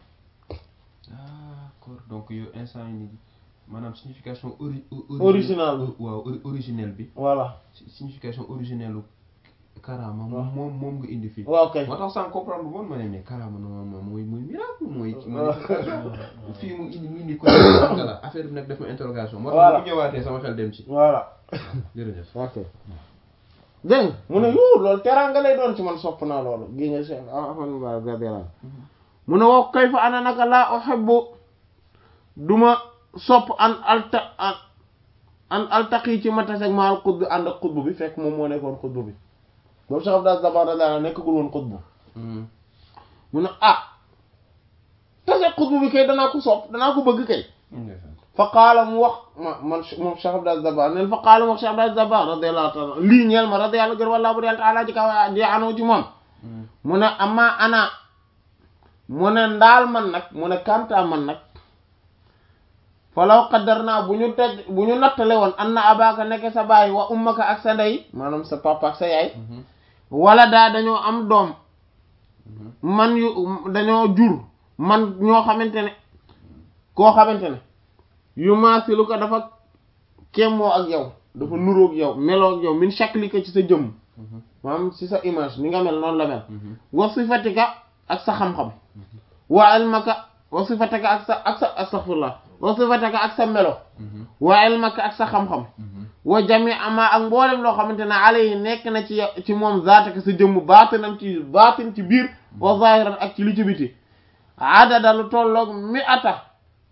d'accord donc yow instant yi nii maanaam signification ori ori- Original bi. waaw ori- originel bi voilà si- signification originelle u karama waaw. moom moom nga indi fii waaw kay moo tax sans comprendre bu bon ma ne mais karama normalement mooy mooy miracle mooy ci waaw. manifestation fii mu indi mu indi ko la affaire bi nag def ma interrogation moo Voilà. tax bu ñëwaatee sama xel dem ci voilà jërëjëf ok dégg nga mu ne yu loolu teraanga lay doon ci man sopp naa loolu gi nga Cheikh Ahmad Mubarak radiyallahu anhu mu ne wax kayfa ana naka laa uhibbu duma sopp an alta an an altaqi ci ma taseg maal xutb ànd ak xutb bi fekk moom moo nekkoon xutb bi boobu Cheikh Abdou Dabakh radiyallahu anhu nekkagul woon xutb mu ne ah taseg xutb bi kay danaa ko sopp danaa ko bëgg kay fa qaala mu wax ma man moom Cheikh Abdou Dabakh neen fa qaala mu wax Cheikh Abdou Dabakh radiyallahu ta'ala lii ñeel ma radiyallahu gër wallaahu bu yàlla ta'ala ji kaw ji anoo ci moom mu ne ama ana mu ne ndaal man nag mu ne kanta man nag falaw qaddarnaa bu ñu tej bu ñu nattale woon an na abaka nekk sa baay wa ummaka ak sa ndey maanaam sa papa ak sa yaay wala daa dañoo am doom man yu dañoo jur man ñoo xamante ne koo xamante ne yu maasilu ko dafa kémmoo ak yow dafa nuroog yow meloo ak yow min shaklika ci sa jëmm maanaam ci sa image ni nga mel noonu la mel wa sifatika ak sa xam-xam wa ilmaka wa sifatika ak sa ak sa astaghfirullah wa sifatika ak sa melo wa ilmaka ak sa xam-xam wa jami ama ak mboolem loo xamante ne alayhi nekk na ci yow- ci moom zaataka sa jëmm baatinam ci baatin ci biir wa zahiran ak ci li ci biti adada lu tolloog mi ata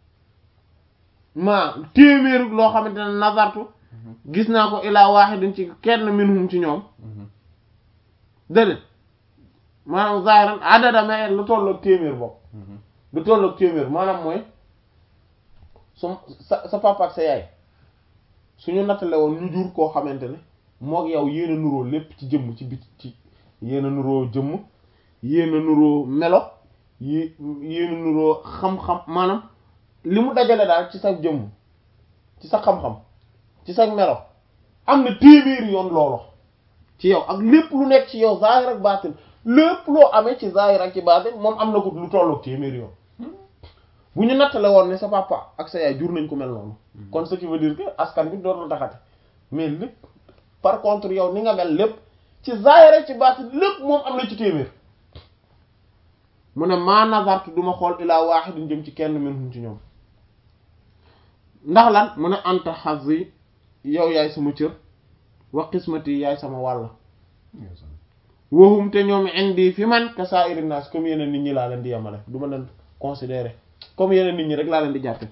ma téeméeru loo xamante ne nazartu gis naa ko ilaa wahidin ci kenn minhum ci ñoom déedéet maanaam zahiran adada ma lu tolloog téeméer bokk lu tolloog téeméer maanaam mooy su sa sa papa ak sa yaay suñu nattale woon ñu jur koo xamante ne moog yow yéen a nuroo lépp ci jëmm ci bit ci yéen a nuroo jëmm yéen a nuroo melo yi yéen a nuroo xam-xam maanaam li mu dajale daal ci sa jëmm ci sa xam-xam ci sa melo am na téeméeri yoon loolu ci yow ak lépp lu nekk ci yow zahir ak baatin lépp loo amee ci zahir ak ci baatin moom am na ko lu tollook téeméeri yoon bu ñu nattale woon ne sa papa ak sa yaay jur nañ ko mel noonu kon ce qui veut dire que askan bi dootul taxate mais lépp par contre yow ni nga mel lépp ci zahir ak ci baatin lépp moom am na ci téeméer mu ne maa nazartu duma xool ilaa wahidin jëm ci kenn minhum ci ñoom ndax lan mu ne anta hazzi yow yaay sama cër wa qismati yaay sama wàll waxum te ñoom indi fi man ka sa'iri nas comme yeneen nit ñi laa leen di yemale du ma leen considérer comme yeneen nit ñi rek laa leen di jàppe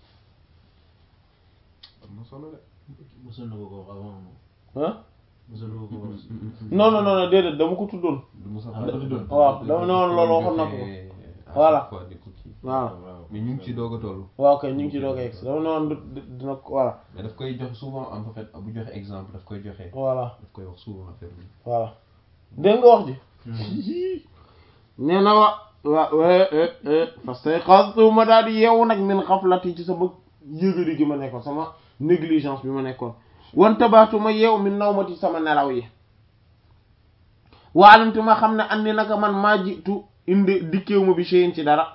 am na solo de mosoon na ko ko wax avant ah mosoon na ko ko wax non non non non déedéet dama ko tuddoon du Moussa Ah, dafa doon. waaw dama ne woon loolu waxoon na ko Voilà. waaw mais ñu ngi ci doog a toll waaw kay ñu ngi ci doog a egsi dama ne woon du- du- dina ko voilà mais daf koy joxe souvent en fait bu joxe exemple daf koy joxe voilà daf koy wax souvent affaire bi voilà dégg nga wax ji nee na wa wa fa stayqaztu ma daal di yeewu nag min xaflati ci sama yëgadi gi ma nekkoon sama négligence bi ma nekkoon wante baatu ma yeewu min nawmati sama nelaw yi waalamtu ma xam ne andi naka man maa jiitu indi dikkeewu ma bi shay'in ci dara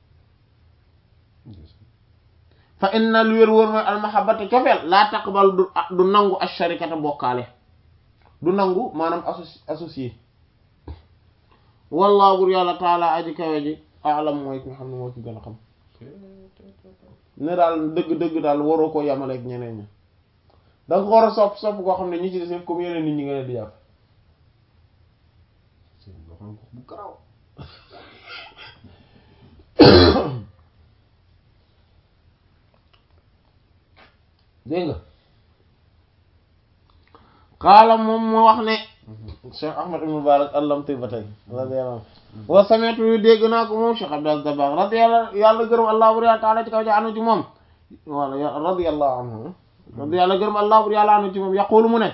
fa inna lu wér wóor mooy almahabata cofeel laa taqbal du du nangu asharikata bokkaale du nangu maanaam associ associé wallahu bur yàlla taala aji kawe ji alam mooy ki nga xam ne moo ci gën a xam ne daal dëgg-dëgg daal waroo ko yamaleeg ñeneen ñi da nga ko war a sopp sopp koo xam ne ñi ci des yëpp comme yeneen nit ñi nga leen di jàpp c'est loo xam ne bu garaaw dégg nga xaala moom mu wax ne Cheikh Ahmad ibn Mubarak allamti ba tey radiyallahu anhu wa sami'tu yu dégg naa ko moom Cheikh Abdou Dabakh radiyallahu yàlla gërëm allah bur yàlla taala ci kaw ja anu ci moom wala radiyallahu anhu radiyallahu gërëm allah bur yàlla anu ci moom yaqulu mu ne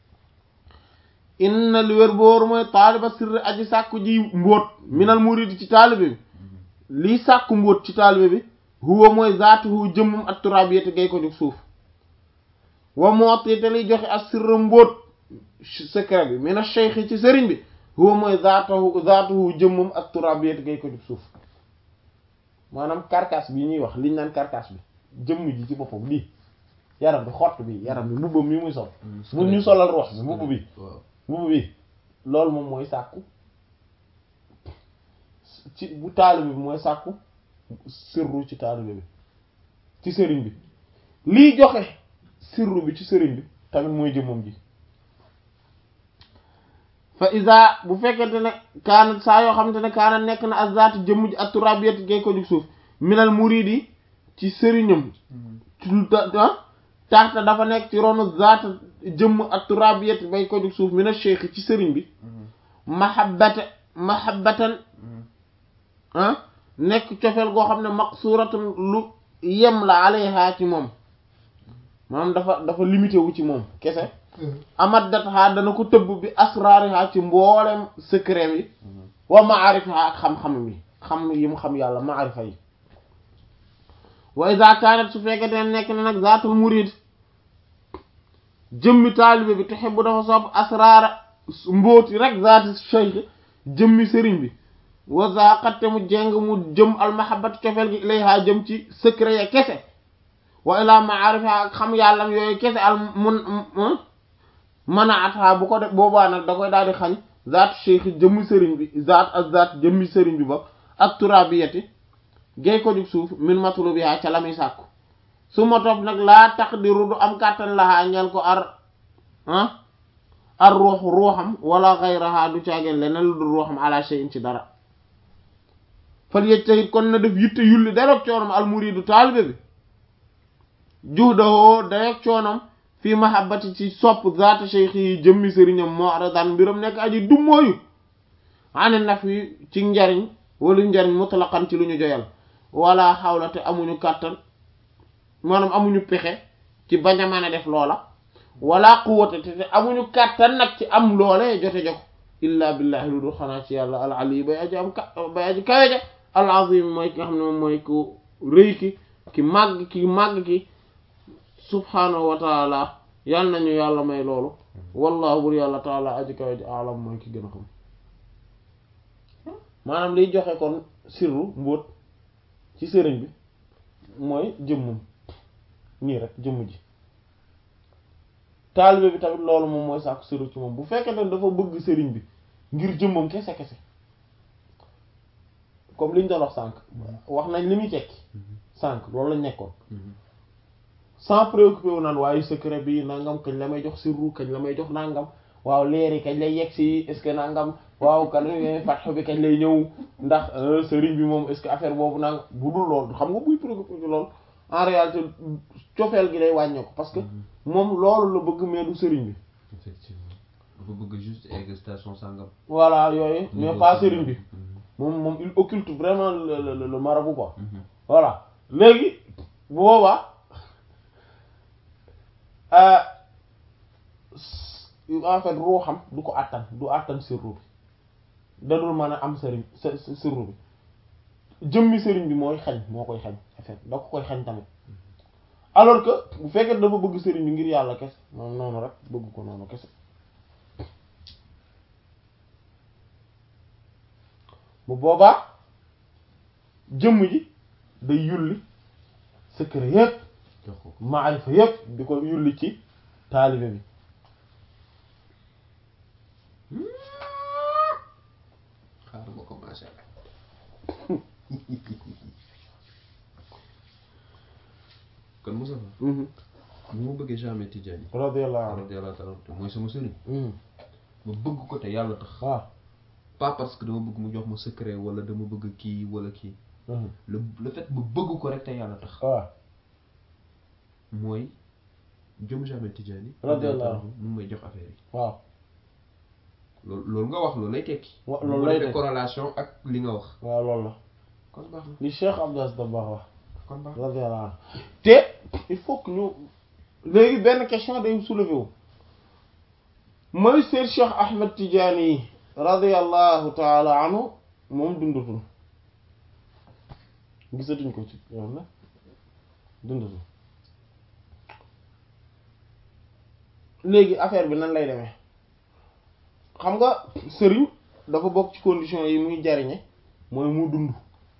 inna li wér booru mooy taaliba sirri aji sàkku ji mbóot minal muridi ci taalibe bi lii sàkku mbóot ci taalibe bi huwa mooy zaatuhu jëmmum at turabiyati gay ko jóg suuf wa mooti te liy joxe as sirra mbóot secret bi mina cheikh ci sëriñ bi huwa mooy zaatuhu zaatuhu jëmmum at turabiyati gay ko jóg suuf maanaam carcasse bi ñuy wax liñ naan carcasse bi jëmm ji ci boppam lii yaram bi xott bi yaram bi mbubbam mi muy sol mu ñu solal ruux bi mbubb bi waaw mbubb bi loolu moom mooy sàkku ci bu taalibe bi mooy sàkku sirru ci taalibe bi ci sëriñ bi liy joxe sirru bi ci sëriñ bi tamit mooy jëmmam ji fa isa bu fekkente ne kaana saa yoo xamante ne kaana nekk na azzaat jëmm ji ak turabiyat gay ko jug suuf minal muridi ci sëriñam ci lu ta taxta dafa nekk ci ronu zaat jëmm ak turabiyat bay ko jug suuf mina cheikh ci sëriñ bi mahabbata mahabbatan ah nekk cofeel goo xam ne maqsuratun lu yem la alayha ci moom maanaam dafa dafa limité wu ci moom kese amaddat ha dana ko tëbb bi asraariha ci mboolem secret yi wa maarifiha ak xam-xam yi xam yi mu xam yàlla maarifa yi wa iza kanat su fekkee ne nekk na nag zaatul murid jëmmi taalibe bi tuhibbu dafa sopp asraara mbóoti rek zaati cheikh jëmmi sëriñ bi wa zaqatte mu jeng mu jëm almahabbat cofeel gi ilayha jëm ci secret ya kese wa ila maarifiha ak xam yàllam yooyu kese al mun manaatha bu ko def boobaa nag da koy daal di xañ zaat cheikh jëmmi sëriñ bi zaat ak zaat jëmmi sëriñ bi ba ak turabiyati gay ko jug suuf min matlubiha ca la muy sàkku su ma topp nag laa taqdiru du am kàttan lahaa ñel ko ar ah ar ruux ruuxam wala xayraha du caageen leneen lu dul ruuxam ala shay'in ci dara fal yejtahid kon na def yitte yulli daroog coonam al muridu taalibe bi juhdahoo dayoog coonam fii mahabbati ci sopp zaata cheikh yi jëmmi sëriñam moo aradan mbiram nekk aji dummóoyu ane naf yi ci njariñ wala njariñ mutlaqan ci lu ñu joyal wala xawla te amuñu kàttan maanaam amuñu pexe ci bañ a mën a def loola wala quwwata te te amuñu kàttan nag ci am loole jote joko illa billahi lu dul xanaa ci yàlla al ali bay aji am ka bay aji kaweja al azim mooy ki nga xam ne moom mooy ku rëy ki ki màgg ki màgg ki subhaanahu wa taala yàlla nañu yàlla may loolu wallahu bur yàlla taala aji kaweja alam mooy ki gën a xam maanaam liy joxe kon sirru mbóot ci sëriñ bi mooy jëmmum nii rek jëmm ji taalibe bi tamit loolu moom mooy sàkku sirru ci moom bu fekkee ne dafa bëgg sëriñ bi ngir jëmmam kese kese comme liñ doon wax sànq wax nañ li muy tekki sànq loolu lañ nekkoon sans préoccupé wu naan waaye secret bi nangam kañ la may jox sirru kañ la may jox nangam waaw leeri kañ lay yegg si est-ce que nangam waaw kan fatx bi kañ lay ñëw ndax sëriñ bi moom est-ce que affaire boobu nangam bu dul loolu xam nga buy préoccupé ci loolu en réalité cofeel gi day wàññeeku parce que moom loolu la bëgg mais du sëriñ bi effectivement dafa bëgg juste egg station sangam. voilà yooyu mais pas sëriñ bi moom moom il occulte vraiment le le le marabout quoi voilà léegi bu boobaa en fait ruuxam du ko àttan du àttan sirru bi dadul mën a am sëriñ sirru bi jëmmi sëriñ bi mooy xañ moo koy xañ en fait da ko koy xañ tamit alors que bu fekkee dafa bëgg sëriñ bi ngir yàlla kese moom noonu rek bëgg ko noonu kese bu boobaa jëmm ji day yulli secret yépp jox ko maarifa yépp di ko yulli ci taalibe bi xaaral ma commencé. kon Moussa bu ma bëggee jamais Tidiane radiyallahu anhu radiyallahu ta'ala anhu mooy sama sëriñ Mhm. ma bëgg ko te yàlla tax waaw pas parce que dama bëgg mu jox ma secret wala dama bëgg kii wala kii Mhm. le le fait ma bëgg ko rek te yàlla tax waaw mooy jëm jamais Tidiane Radiyallahu anhu. mu may jox affaire yi waaw loolu loolu nga wax loolu lay tekki wa- loolu bu lay defee tekki. corrélation ak li nga wax waaw loolu la kon baax na li Cheikh Abdou Aziz Dabakh wax kon baax na radiyallahu anhu te il faut que ñu léegi benn question day soulever wu mooy seet Cheikh Ahmed Tidiane yi radiyallahu taala anhu moom dundatul gisatuñ ko ci yow na dundatul léegi affaire bi nan lay demee xam nga sëriñ dafa bokk ci condition yi muy jariñe mooy mu dund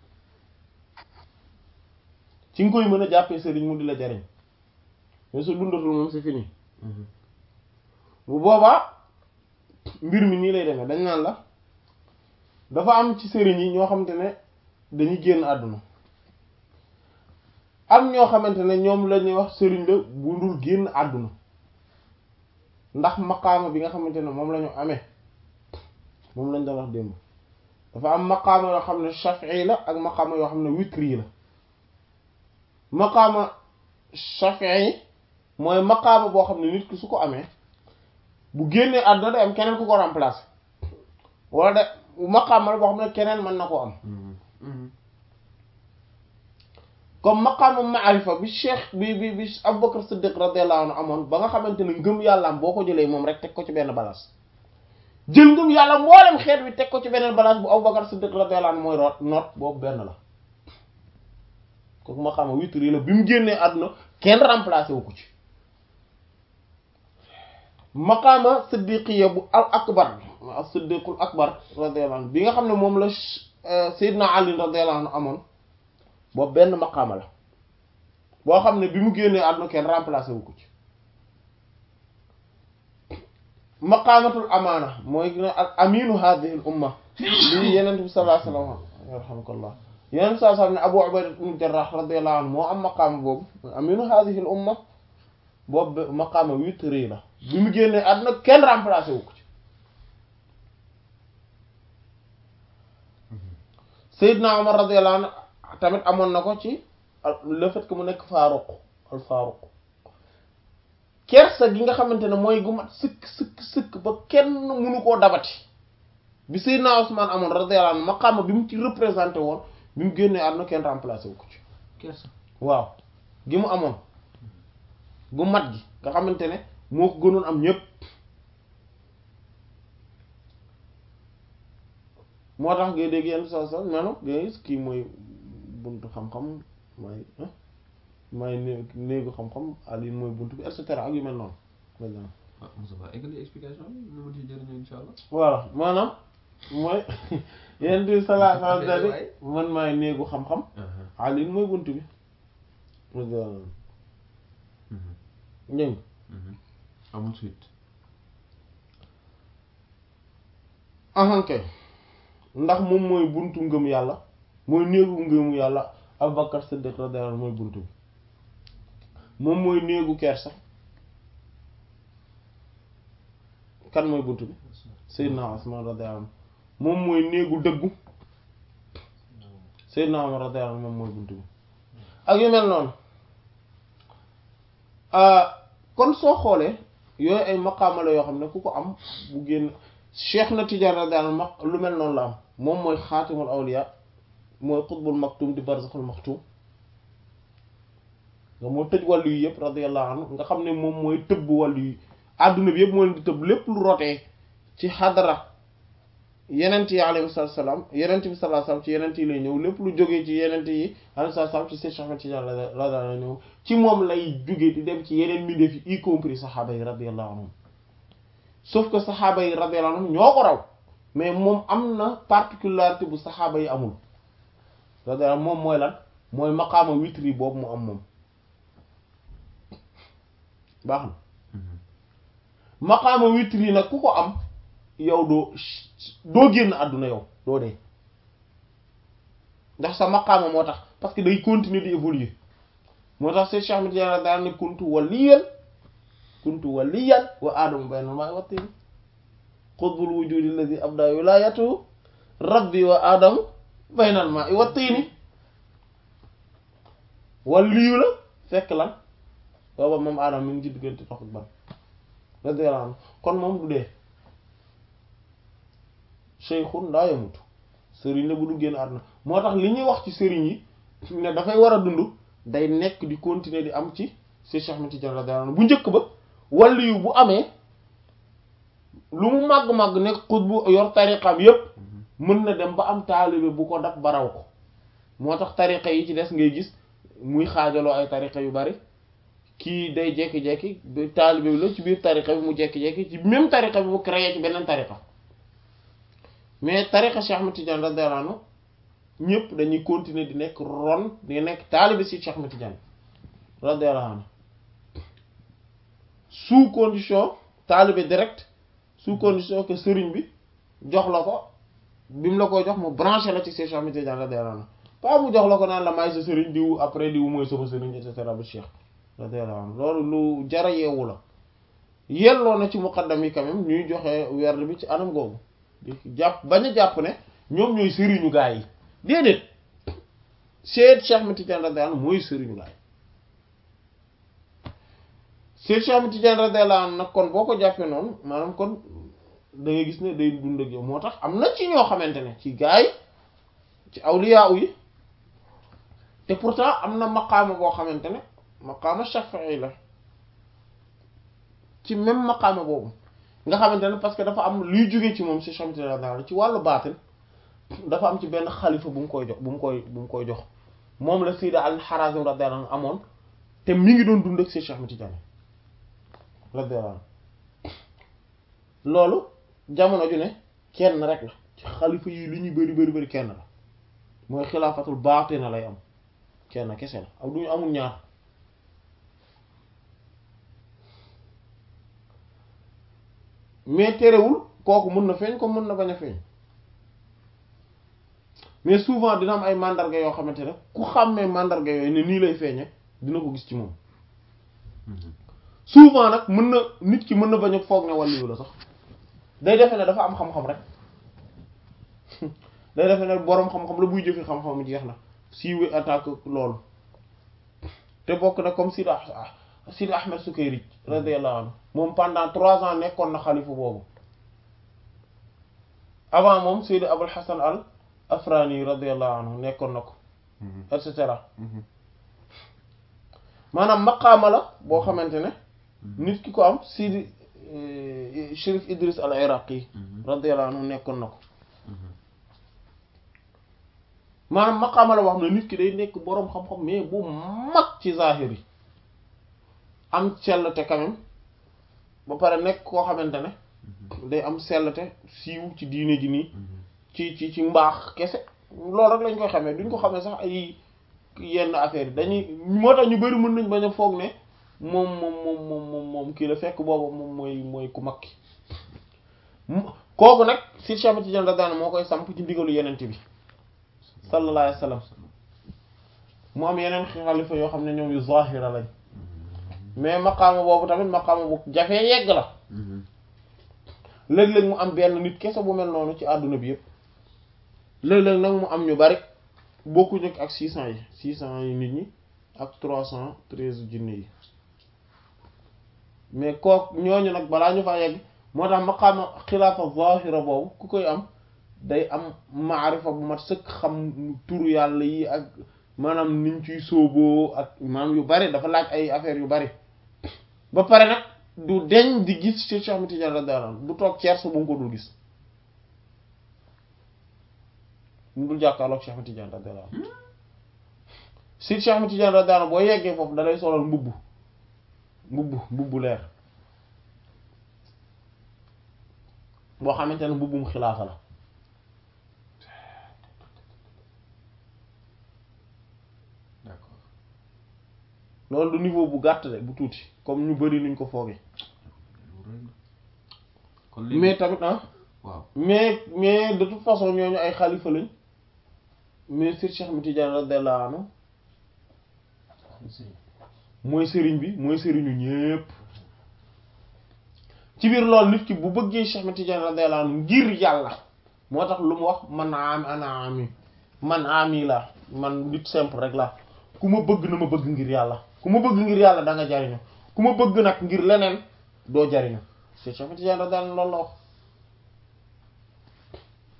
ci nga koy mën a jàppee sëriñ mu di la jariñ mais su dundatul moom c'est fini bu boobaa mbir mi nii lay demee dañ naan la dafa am ci sëriñ yi ñoo xamante ne dañuy génn àdduna am ñoo xamante ne ñoom la ñuy wax sëriñ la bu dul génn àdduna ndax maqaama bi nga xamante ne moom la ñu amee moom lañ doon wax démb dafa am maqaama yoo xam ne shafi'i la ak maqaama yoo xam ne witri la maqaama shafi'i mooy maqaama boo xam ne nit ki su ko amee bu génnee àdduna day am keneen ku ko remplacer wala de maqaama la boo xam ne keneen mën na koo am comme maqaama maarifa bi cheikh bi bi bi Abubakar Siddiq radiyallahu anhu amoon ba nga xamante ne ngëm yàllaam boo ko jëlee moom rek teg ko ci benn balance jël ngëm yàlla mboolem xeet wi teg ko ci beneen balance bu Abubakar Siddiq radiyallahu anhu mooy root noot boobu benn la kooku maqaama witri la bi mu génnee àdduna kenn remplacé wu ko ci maqaama siddiqiya bu al akbar al siddiqul akbar radiyallahu anhu bi nga xam ne moom la Seydina Ali radiyallahu anhu amoon boobu benn maqaama la boo xam ne bi mu génnee àdduna kenn remplacé wu ko ci maqaamatul amaana mooy gën a al aminu hadhihi al umma lii yenent bi sallallahu alayhi wa sallam yarhamukallah yenent bi sallallahu alayhi wa sallam ne Abu Ubayda ibn Jarrah radiyallahu anhu moo am maqaama boobu mooy aminu hadhihi al umma boobu maqaama witri la bi mu génnee àdduna kenn remplacé wu ko ci Seydina Omar radiyallahu anhu tamit amoon na ko ci le fait que mu nekk faaruq al faaruq kersa gi nga xamante ne mooy gu mat sëkk sëkk sëkk ba kenn mënu koo dabati bi Seydina Ousmane amoon radiyallahu anhu maqaama bi mu ci représenté woon bi mu génnee àdduna kenn remplacé wu ko ci kersa waaw gi mu amoon gu mat gi nga xamante ne moo ko gënoon am ñépp moo tax ngay dégg yenn saa saa maanaam ngay gis kii mooy buntu xam-xam mooy mooy né néegu xam-xam Ali mooy buntu bi et cetera ak yu mel noonu maintenant ah Moussa Ba eggali explication bi nu ma ci jëriñoo insha allah voilà maanaam mooy yenn di salaa salaa dadi man maay néegu xam-xam Ali mooy buntu bi ñëng amul suite ahankay ndax moom mooy buntu ngëm yàlla mooy néegu ngëmu yàlla Abubakar Siddiq radiyallahu anhu mooy buntu bi moom mooy néegu kersa kan mooy buntu bi Seydina Usman radiyallahu anhu moom mooy néegu dëggu Seydina Umar radiyallahu anhu moom mooy buntu bi ak yu mel noonu kon soo xoolee yooyu ay maqaama la yoo xam ne ku ko am bu génn Cheikh na Tidiane radiyallahu anhu lu mel noonu la am moom mooy xaatimul awliya mooy xutbul maktum di barzaxul maktum nga moo tëj wàllu yi yëpp radiyallahu anhu nga xam ne moom mooy tëbb wàllu yi àdduna bi yëpp moo leen di tëbb lépp lu rotee ci xadara yenent yi alayhi salaam yenent bi sallallahu alayhi wasallam ci yenent yi lay ñëw lépp lu jógee ci yenent yi alayhi salaam ci Cheikh Ahmed Tidiane radiyallahu anhu ñëw ci moom lay jógee di dem ci yeneen mbindeef yi y compris saxaaba yi radiyallahu anhum sauf que saxaaba yi radiyallahu anhum ñoo ko raw mais moom am na particularité bu saxaaba yi amul radiyallahu moom mooy lan mooy maqaama witri boobu mu am moom baax na maqaama witri nag ku ko am yow doo doo génn àdduna yow doo dee ndax sa maqaama moo tax parce que day continuer di évoluer moo tax Cheikh Ahmed Tidiane daan ne kuntu waliyan kuntu waliyan wa aadamu baynal maa'i wa tiin qutbul wujudi alladhi abda wilayatuhu rabbi wa aadamu baynal maa'i wa tiini waliyu la fekk lan booba moom aadama mi ngi ci diggante ndox ak ban radiyallahu anhu kon moom du dee shaykhun laa yamutu sëriñ la bu du génn àdduna moo tax li ñuy wax ci sëriñ yi ne dafay war a dund day nekk di continuer di am ci si Cheikh Ahmed Tidiane radiyallahu anhu bu njëkk ba wàllu yu bu amee lu mu màgg-màgg nekk xut bu yor tariqam yépp mën na dem ba am taalibe bu ko dab baraw ko moo tax tariqa yi ci des ngay gis muy xaajaloo ay tariqa yu bari kii day jekki-jekki ba taalibe bi la ci biir tariqa bi mu jekki-jekki ci même tariqa bi mu créé ci beneen tariqa mais tariqa Cheikh Ahmed Tidiane radiyallahu anhu ñëpp dañuy continuer di nekk ron di nekk taalibe si Cheikh Ahmed Tidiane radiyallahu anhu sous condition taalibe direct sous condition que sëriñ bi jox la ko bi mu la koy jox mu branché la ci Cheikh Ahmed Tidiane radiyallahu anhu pas mu jox la ko naan la may sa sëriñ diw après diw mooy sama sëriñ et cetera ba Cheikh radiyallahu anhu loolu lu jara yeewu la yelloo na ci muqaddam yi quand même ñuy joxe werd bi ci anam googu di jàpp bañ a jàpp ne ñoom ñooy sëriñu gaa yi déedéet Cheikh Cheikh Ahmed Tidiane radiyallahu anhu mooy sëriñu gaa yi Cheikh Cheikh Ahmed Tidiane radiyallahu anhu nag kon boo ko jàppee noonu maanaam kon da ngay gis ne day dund ak yow moo tax am na ci ñoo xamante ne ci gaa yi ci awliya yi te pourtant am na maqaama boo xamante ne maqaama shafi'i la ci même maqaama boobu nga xamante ne parce que dafa am luy jóge ci moom si chamti daal ci wàllu baatin dafa am ci benn xalifa bu mu koy jox bu mu koy bu mu koy jox moom la Sayyid al-Harazim radiyallahu anhu amoon te mi ngi doon dund ak si Cheikh Ahmed Tidiane radiyallahu anhu loolu jamono ju ne kenn rek la ci xalifa yi li ñuy bari bari bari kenn la mooy xilaafatul baatina lay am kenn kese la ak duñu amul ñaar mais terewul kooku mën na feeñ ko mën na bañ a feeñ mais souvent dina am ay mandarga yoo xamante ne ku xàmmee mandarga yooyu ne nii lay feeñe dina ko gis ci moom souvent nag mën na nit ki mën na bañ a foog ne wàllu la sax day defe ne dafa am xam-xam rek day defe ne boroom xam-xam la buy jëfi xam-xam jeex na siiwee attaque loolu te bokk na comme Sidi Sidi Ahmed Sukayri radiyallahu anhu moom pendant trois ans nekkoon na xalifa boobu avant moom Sidi Abul Hasan al Afrani radiyallahu anhu nekkoon na ko et cetera maanaam maqaama la boo xamante ne nit ki ko am Sidi Chérif Idris al Iraqi radiyallahu anhu nekkoon na ko maanaam maqaama la wax ne nit ki day nekk boroom xam-xam mais bu mag ci zahir yi am sellte quand même ba pare nekk koo xamante ne day am sellte siiw ci diine ji nii ci ci ci mbaax kese loolu rek lañ koy xamee duñ ko xamee sax ay yenn affaire yi dañuy moo tax ñu bari mën nañ bañ a foog ne moom moom moom moom moom moom kii la fekk boobu moom mooy mooy ku mag ki kooku nag si Cheikh Ahmed Tidiane radiyallahu anhu moo koy samp ci ndigalu yenent bi sallallahu alayhi wa sallam mu am yeneen xalifa yoo xam ne ñoom yu zahira lañ mais maqaama boobu tamit maqaama bu jafee yegg la léeg-léeg mu am benn nit kese bu mel noonu ci àdduna bi yëpp léeg-léeg nag mu am ñu bari bokkuñu ak six cent yi six cent yi nit ñi ak trois cent treize jinne yi mais kook ñooñu nag balaa ñu fa yegg moo tax maqaama xilaafa zahira boobu ku koy am day am maarifa bu mat sëkk xam turu yàlla yi ak maanaam niñ ciy sóoboo ak maanaam yu bari dafa laaj ay affaires yu bari ba pare nag du deñ di gis ci Cheikh Ahmed Tidiane radiyallahu anhu du toog ceers bu mu ko dul gis mu dul jàkkaarloog Cheikh Ahmed Tidiane radiyallahu anhu si Cheikh Ahmed Tidiane radiyallahu anhu boo yeggee foofu da lay solal mbubb mbubb mbubbu leer boo xamante ne mbubbum xilaafa la d'accord loolu du niveau bu gàtt de bu tuuti comme ñu bari nuñ ko foogee kon léegi mais tamit ah waaw mais mais de toute façon ñooñu ay xalifa lañ mais Sir Cheikh Ahmed Tidiane radiyallahu anhu mooy sëriñ bi mooy sëriñu ñépp ci biir loolu nit ki bu bëggee Cheikh Ahmed Tidiane radiyallahu anhu ngir yàlla moo tax lu mu wax man am ana ami man ami la man nit simple rek la ku ma bëgg na ma bëgg ngir yàlla ku ma bëgg ngir yàlla da nga jariñu ku ma bëgg nag ngir leneen doo jariñu Cheikh Ahmed Tidiane radiyallahu anhu loolu la wax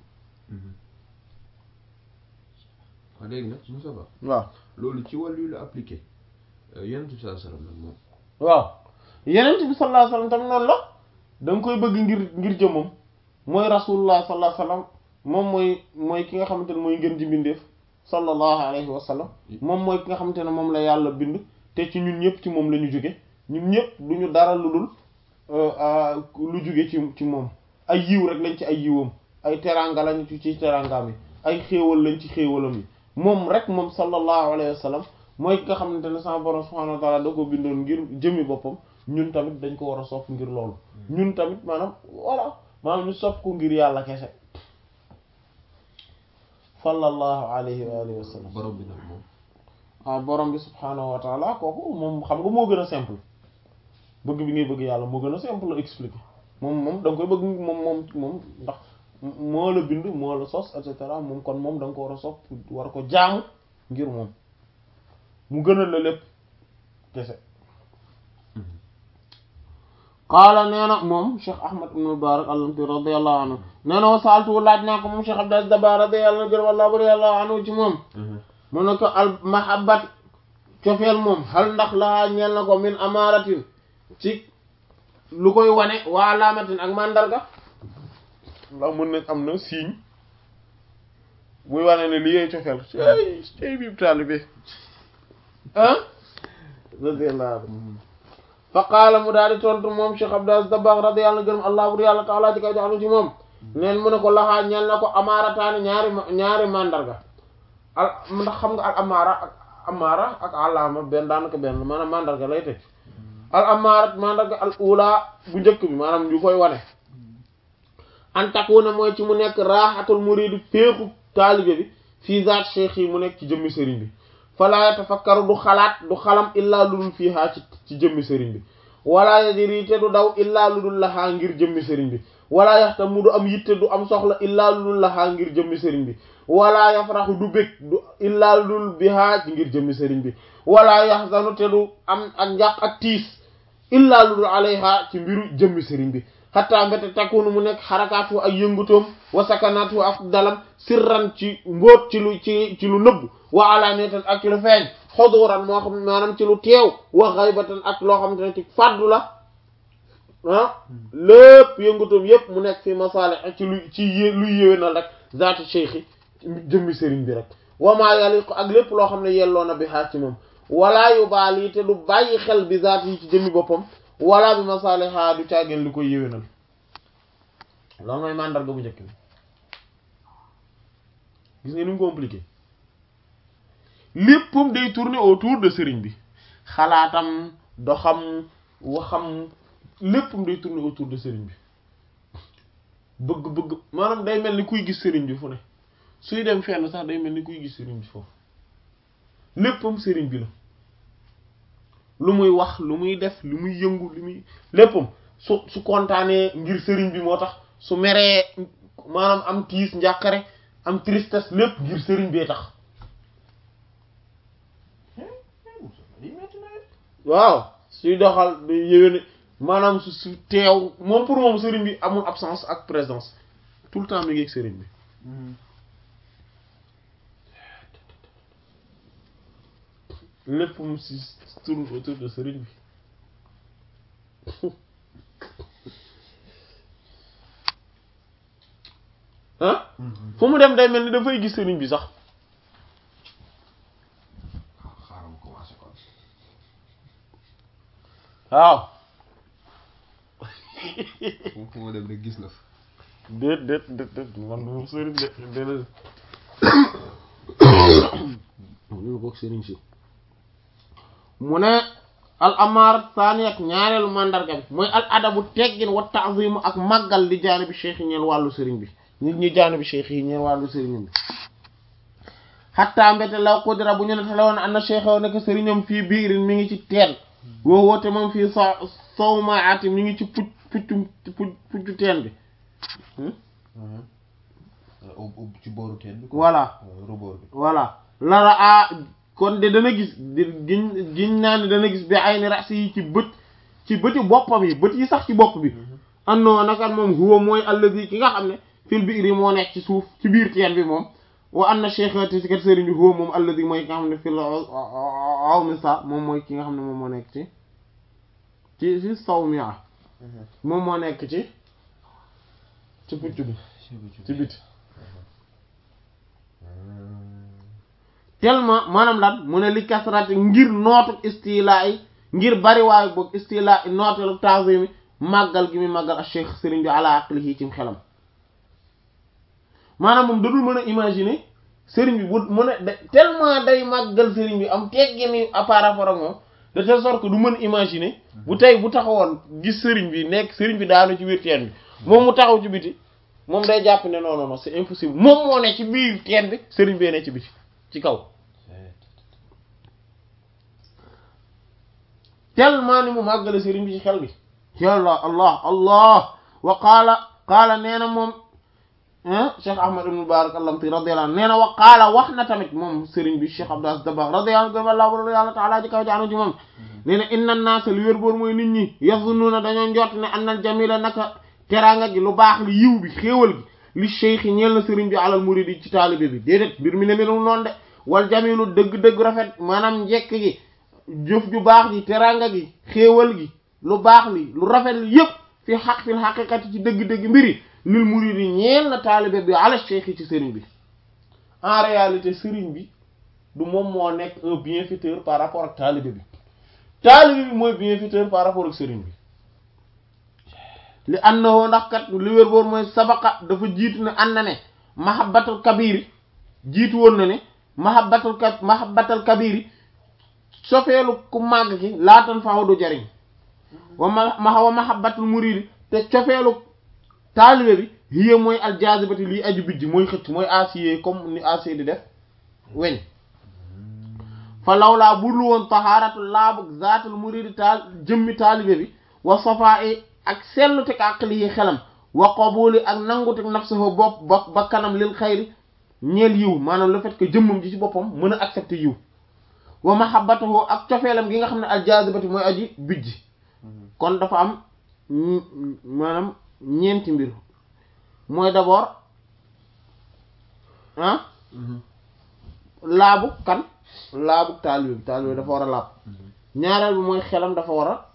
waaw léegi nag Moussa Ba waaw loolu ci wàllu la appliqué yonent bi sallallahu alayhi wasallam nag moom waaw yeneen bi sallallahu alayhi wasallam tam noonu la da nga koy bëgg ngir ngir jëmmam mooy rasulullah sallallahu alayhi wasallam moom mooy mooy ki nga xamante ne mooy ngeen ji bindeef sallallahu alayhi wasallam moom mooy ki nga xamante ne moom la yàlla bind te ci ñun ñëpp ci moom la ñu jóge ñun ñëpp du ñu dara lu dul lu jóge ci ci moom ay yiw rek lañ ci ay yiwam ay teranga lañ ci ci terangaam yi ay xéewal lañ ci xéewalam yi moom rek moom sallallahu alayhi wasallam mooy ki nga xamante ne sama borom subhanahu wa ta'ala da ko bindoon ngir jëmi boppam ñun tamit dañ ko war a sopp ngir loolu ñun tamit maanaam voilà maanaam ñu sopp ko ngir yàlla kese sallallahu alayhi wa alihi wa sallam borom bi nag moom waaw borom bi subhanahu wa ta'ala kooku moom xam nga moo gën a simple bëgg bi ngay bëgg yàlla moo gën a simple expliquer moom moom da nga koy bëgg moom moom moom ndax moo la bind moo la sos et cetera moom kon moom da nga ko war a sopp war ko jaamu ngir moom mu gënal la lépp kese qaala nee na moom Cheikh Ahmad ibn Mubarak allamti radiyallahu anhu nee na wa saaltu laaj naa ko moom Cheikh Abdel Dabba radiyallahu anhu wallahu radiyallahu anhu ci moom mu ne ko al mahabbat cofeel moom hal ndax laa ñeel na ko min amaratin ci lu koy wane wa alaamatin ak mandarga ndax mën nañ am na signe buy wane ne li yee cofeel cey cey biib taalibe ah radiyallahu anhu fa qaala mu daal di tontu moom Cheikh Abdel Dabba radiyallahu gërëm allah bur yàlla taala ci kaw joxanu ci moom neen mu ne ko laxaa ñeel na ko amaarataani ñaari ñaari mandarga al ndax xam nga al amaara ak amaara ak alaama benn daanaka benn maanaam mandarga lay teg al amaara mandarga al ula bu njëkk bi maanaam ñu koy wane an takuna mooy ci mu nekk raaxatul muridi féexu taalibe bi fii zaat cheikh yi mu nekk ci jëmmi sëriñ bi falaa yatafakkaru du xalaat du xalam illaa lu dul fiihaa ci ci jëmmi sëriñ bi wala yadiri te du daw illaa lu dul laxaa ngir jëmmi sëriñ bi wala yaxta mu du am yitte du am soxla illaa lu dul laxaa ngir jëmmi sëriñ bi wala yafraxu du bég du illaa lu dul bihaa ci ngir jëmmi sëriñ bi wala yaxzanu te du am ak njàq ak tiis illaa lu dul alayha ci mbiru jëmmi sëriñ bi xataa mbete takunu mu nekk xarakaatu ak yëngutoom wa sakanaatu ak dalam sirran ci mbóot ci lu ci ci lu nëbb wa alaaniyatan ak ci lu feeñ xoduran moo xam maanaam ci lu teew wa xaybatan ak loo xamante ne ci fàddu la ah lépp yëngutoom yépp mu nekk fi masaale ak ci lu ci yé luy yéwénal rek zaati cheikhi jëmmi sëriñ bi rek wamaa yaliqu ak lépp loo xam ne yelloo na bi xaar ci moom walaa yu baali te du bàyyi xel bi zaati yi ci jëmmi boppam wala bi masaliha du caageen li koy yéwénal loolu mooy mandarga bu njëkk bi gis nga ni mu compliqué léppam day tourner autour de sëriñ bi xalaatam doxam waxam léppam day tourner autour de sëriñ bi bëgg-bëgg maanaam day mel ni kuy gis sëriñ bi fu ne suy dem fenn sax day mel ni kuy gis sëriñ bi foofu léppam sëriñ bi la lu muy wax lu muy def lu muy yëngu lu muy léppam su su kontaanee ngir sëriñ bi moo tax su meree maanaam am tiis njàqare am tristesse lépp ngir sëriñ bee tax waaw suy doxal du yéwéne maanaam su su teew moom pour moom sëriñ bi amul absence ak présence tout le temps mi ngi ak sëriñ bi lépp mu si tourne autour de sëriñ bi ah fu mu dem day mel ni dafay gis sëriñ bi sax xaaral ma commencé kon waaw fu fu ma dem rek gis la fa déet déet déet déet man moom sëriñ de déedéet ñu bokk sëriñ si mu ne al amaar saaniyat ñaareelu mandarga bi mooy al adabu teggin wa ta'zimu ak màggal li jaanibi cheikh yi ñeen wàllu sëriñ bi nit ñi jaanibi cheikh yi ñeen wàllu sëriñam bi xattaa mbete law qudira bu ñu ne telewoon an na cheikh nekk sëriñam fii biirin mi ngi ci teen woo woote moom fii so sowmaati mi ngi ci pucc puccu pucc puccu teen bi ci booru teen bi voilà rebord bi voilà lara a kon de dana gis di giñ giñ naa ne dana gis bi ay ni rasi yi ci bët ci bëti boppam yi bët yi sax ci bopp bi annoo nakat moom huwa mooy allazi ki nga xam ne fil biiri moo nekk ci suuf ci biir teen bi moom wa anna cheikh te si kat sëriñ bi huwa moom alladi mooy ki nga xam ne fi la aw mi sa moom mooy ki nga xam ne moom moo nekk ci ci ci saw mi ah moom moo nekk ci ci pucc bi ci biti tellement maanaam lan mu ne li kasrati ngir nootu istilaa yi ngir bari waayu boog istilaa yi nooteelu taazimi màggal gi muy màggal ak cheikh sëriñ bi ala aqlihi ci xelam maanaam moom dadul mën a imaginer sëriñ bi bu mën a de tellement day màggal sëriñ bi am teggini par rapport ak moom de telle sorte que du mën imaginer bu tey bu taxawoon gis sëriñ bi nekk sëriñ bi daanu ci biir teen bi moom mu taxaw ci biti moom day jàpp ne non non non c'est impossible moom moo ne ci biir teen bi sëriñ bee ne ci biti ci kaw tellement ni mu màggale sëriñ bi ci xel bi yàlla allah allah wa qaala qaala nee na moom cheikh ahmad ibn mubarak allamti radiyallahu anhu nee na wa qaala wax na tamit moom sëriñ bi cheikh abdou aziz dabakh radiyallahu anhu allah yàlla taala ji kaw jaanu ci moom nee na inna naasa li wér boor mooy nit ñi yazunnuuna dañoo njort ne annal jamila naka teraanga gi lu baax li yiw bi xéewal gi li cheikh yi ñeel na sëriñ bi alal muridi ci taalibe bi déedéet mbir mi ne melul noonu de wal jamilu dëgg-dëgg rafet maanaam njekk gi jëf ju baax ji teraanga gi xéewal gi lu baax li lu rafet li yépp fi xaq fil xaqiqati ci dëgg-dëgg mbiri lil muridi ñeel na taalibe bi ala cheikh yi ci sëriñ bi en réalité sëriñ bi du moom moo nekk un bienfaiteur par rapport ak taalibe bi taalibe bi mooy bienfaiteur par rapport ak sëriñ bi li annahu ndax kat li wér boor mooy sabaqa dafa jiitu ne ànd na ne mahabbatul kabiri jiitu woon na ne mahabbatul ka mahabbatul kabiri sofeelu ku màgg ki laatan faaw du jariñ wa ma wa mahabbatul muridi te cofeelu taalibe bi hiya mooy aljazibati lii aju bijj mooy xëcc mooy acier comme ni acier di def weñ fa lawlaa budul woon tahaaratu laabu zaatul muridi taal jëmmi taalibe bi wa safaa'i ak sellu teg aqlihi xelam wa qabuli ak nangu teg nafsuhu bopp ba ba kanam lil xayri ñeel yiw maanaam le fait que jëmmam ji ci boppam mën a accepter yiw wa mahabbatuhu ak cofeelam gi nga xam ne aljazibati mooy aji bijj kon dafa am maanaam ñeenti mbir mooy d'abord ah laabu kan laabu taalibe bi taalibe bi dafa war a laab ñaareel bi mooy xelam dafa war a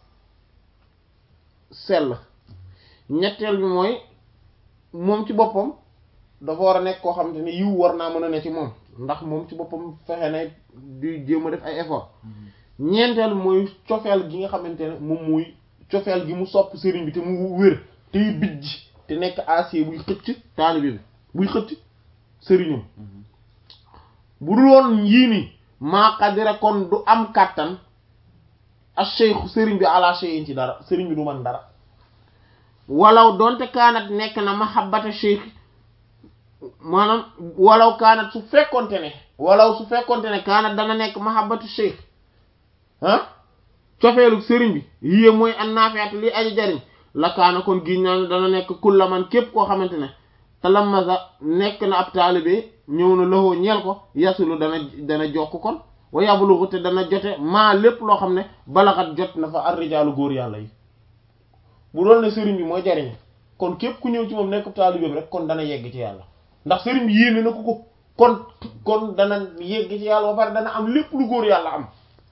sell ñetteel bi mooy moom ci boppam dafa war a nekk koo xamante ne yiw war naa mën a ne ci moom ndax moom ci boppam fexe na di jéem a def ay effort ñeenteel bi mooy cofeel gi nga xamante ne moom muy cofeel gi mu sopp sëriñ bi te mu wér tey bijj te nekk acier buy xëcc taalibe bi buy xëcc sëriñam bu dul woon yii nii maa qadira kon du am kàttan ak cheikh sëriñ bi ala cheyin ci dara sëriñ bi du man dara walaw donte kaanat nekk na mahabbata cheikh maanaam walaw kaanat su fekkonte ne walaw su fekkonte ne kaanat dana nekk mahabbatu cheikh ah cofeelu sëriñ bi yiyee mooy an naafiat li aji jariñ la kaana kon giñ naa ne dana nekk kulla man képp koo xamante ne talamasa nekk na ab taalibe ñëw na loxoo ñeel ko yasulu dana dana jokk kon wa yablugu te dana jote maa lépp loo xam ne balaxat jot na fa arrijaalu góor yàlla yi bu doon ne sëriñ bi mooy jariñ kon képp ku ñëw ci moom nekk ab taalibe bi rek kon dana yegg ci yàlla ndax sëriñ bi yéene na ko ko kon kon dana yegg ci yàlla ba pare dana am lépp lu góor yàlla am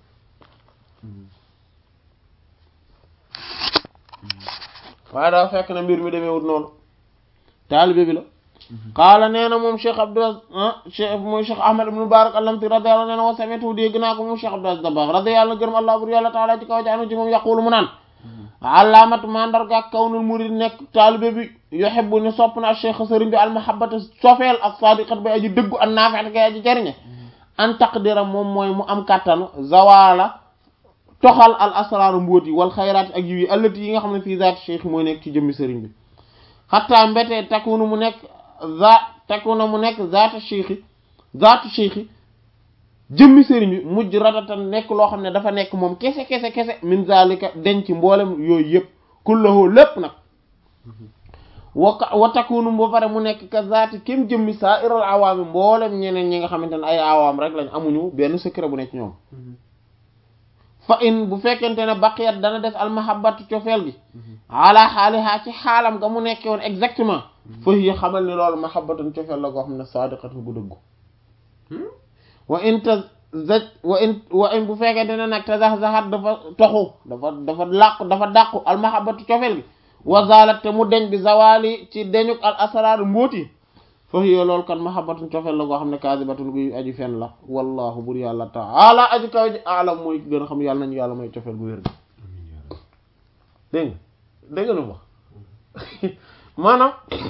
waaye daa fekk na mbir mi demeewut noonu taalibe bi la qaala nee na moom cheikh abdou cheikh mooy cheikh ahmad ibn mubarak allamti radiyallahu nee na wa sami'tu dégg naa ko moom cheikh abdou dabakh radiyallahu gërëm allah bur yàlla taala ci kaw jaanu ci moom yaqulu mu naan alaamat mandarga ak kawnul murid nekk taalibe bi yuhibbu ni sopp na cheikh sëriñ bi almahabbata sofeel ak sadiqat bay aji dëggu an nafi'at gay aji jariñe an taqdira moom mooy mu am kàttanu zawala toxal al asraaru mbóot yi wal xayraat ak yiw yi allati yi nga xam ne fii zaati cheikh mooy nekk ci jëmmi sëriñ bi xataa mbetee takunu mu nekk za takuna mu nekk zaata cheikh zaatu cheikh jëmmi sëriñ bi mujj radatan nekk loo xam ne dafa nekk moom kese kese kese min zalika denc mboolem yooyu yëpp kullahu lépp nag wa wa takunu ba pare mu nekk ka zaati kem jëmmi saa iral awaami mboolem ñeneen ñi nga xamante ne ay awaam rek lañ amuñu benn secret bu nekk ñoom fa in bu fekkente ne baqiyat dana des almahabatu cofeel gi ala xaalihaa ci xaalam nga mu nekkee woon exactement fa hiya xamal ni loolu mahabbatun cofeel la goo xam ne sadiqatun gu dëggu wa in ta zaj wa in wa in bu fekkente ne nag te zax zaxat dafa toxu dafa dafa làqu dafa dàqu almahabatu cofeel gi wa zalat te mu deñ bi zawali ci deñuk al asrar mbóoti foofu yow loolu kan mahabbatun cofeel la goo xam ne kaasibatun guy aji fen la wallahu bur yàlla taala aji kaw ji alam mooy gën a xam yàlla nañu yàlla mooy cofeel gu wér gi dégg nga dégg nga lu wax maanaam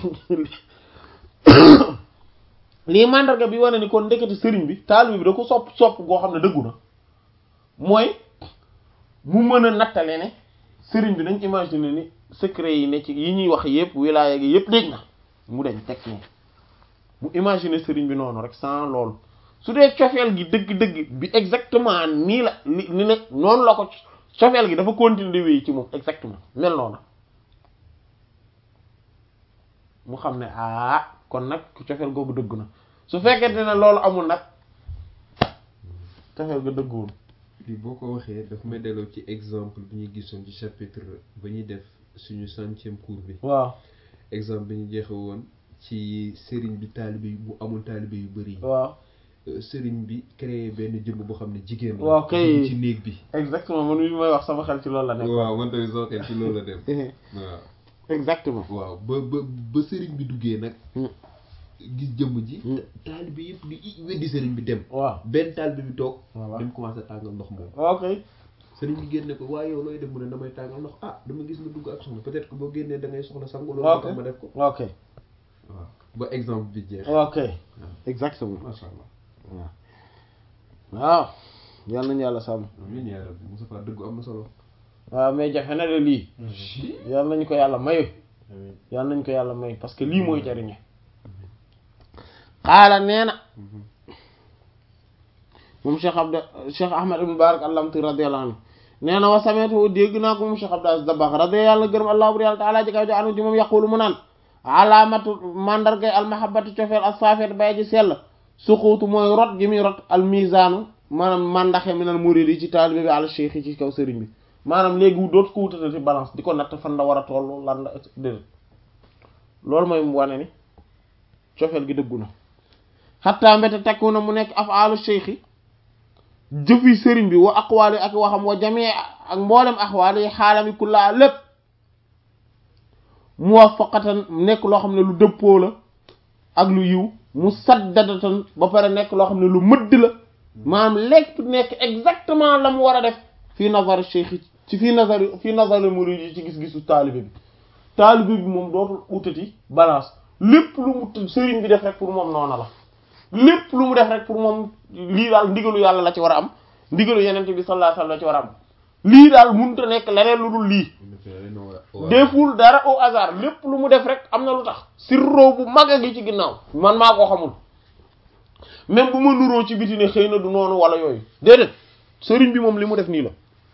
lii mandarga bi wane ni kon ndekete sëriñ bi taalibe bi da ko sopp sopp goo xam ne dëggu na mooy mu mën a nattale ne sëriñ bi nañ imaginer ni secret yi ne ci yi ñuy wax yëpp wilaaya gi yëpp dégg na mu deñ teg ne mu imaginer sëriñ bi noonu rek sans loolu su dee cofeel gi dëgg-dëgg bi exactement nii la ni ni ne noonu la ko cofeel gi dafa continuer di wéy ci moom exactement mel noonu mu xam ne ah kon nag cofeel googu dëgg na su fekkente ne loolu amul nag cofeel ga dëgguwul lii boo ko waxee daf may delloo ci exemple bi ñu gisoon ci chapitre ba ñuy def suñu centième cours bi waaw exemple bi ñu jeexe woon ci sëriñ bi taalibe yu bu amul taalibe yu bëri yi waaw sëriñ bi créé benn jëmm boo xam ne jigéen la waaw kay. dugg ci néeg bi exactement man mi may wax sama xel ci loolu la nekk waaw man tamit soo xel ci loolu la dem waaw exactement waaw ba ba ba sëriñ bi duggee nag Hmm. gis jëmm ji Hmm. taalibe yëpp di i- weddi sëriñ bi dem waaw benn taalibe bi toog Voilà. dem commencé tàngal ndox moom ok sëriñ bi génne ko waaye yow looy dem mu ne damay tàngal ndox ah dama gis nga dugg ak soxna peut-être que boo génnee da ngay soxla sangu loolu ok tax ma def ko ok waaw ba exemple bi jeex ok exactement macha allah waaw waaw yal nañu yàlla sàmm amiin yaa rabbi Moustapha dëggu am na solo waaw mais jafe na de lii yal nañu ko yàlla mayu amiin yal nañu ko yàlla mayu parce que lii mooy jariñe xaala nee na moom Cheikh Abda Cheikh Ahmad ibn Barak allamti radiyallahu anhu nee na wa sameetu dégg naa ko moom Cheikh Abdou Aziz Dabakh radiyallahu yàlla gërëm allah bur yàlla taala ji kaw ji anu ji moom yaqulu mu naan alaamatu mandargay almahabatu cofeel as-saafiyat bay ji sell suquutu mooy rot gi muy rot al mizaanu maanaam mandaxe minal murid yi ci taalibe bi al cheikh yi ci kaw sëriñ bi maanaam léegi wu dootu ko wutatati balance di ko natt fan la war a toll lan la déedéet loolu mooy mu wane ni cofeel gi dëggu na xattaa mbete tekku na mu nekk afaalu cheikh yi jëfi sëriñ bi wa aqwaali ak waxam wa jamii ak mboolem axwaali yi xaalami kullaa lépp muwafaqatan nekk loo xam ne lu dëppoo la ak lu yiw mu saddadatan ba pare nekk loo xam ne lu mëdd la maanaam lépp nekk exactement la mu war a def fii nazar cheikh yi ci fii nazar fii nazar murid yi ci gis-gisu taalibe bi taalibe bi moom dootul utati balance lépp lu mu t- sëriñ bi def rek pour moom noona la lépp lu mu def rek pour moom lii daal ndigalu yàlla la ci war a am ndigalu yenente bi sallallahu alayhi wasallam la ci war a am lii daal mënut a nekk leneen lu dul lii deful dara au hasard lépp lu mu def rek am na lu tax sirro bu mag a gi ci ginnaaw man maa ko xamul même bu ma nuroo ci biti ne xëy na du noonu wala yooyu déedéet sëriñ bi moom li mu def nii la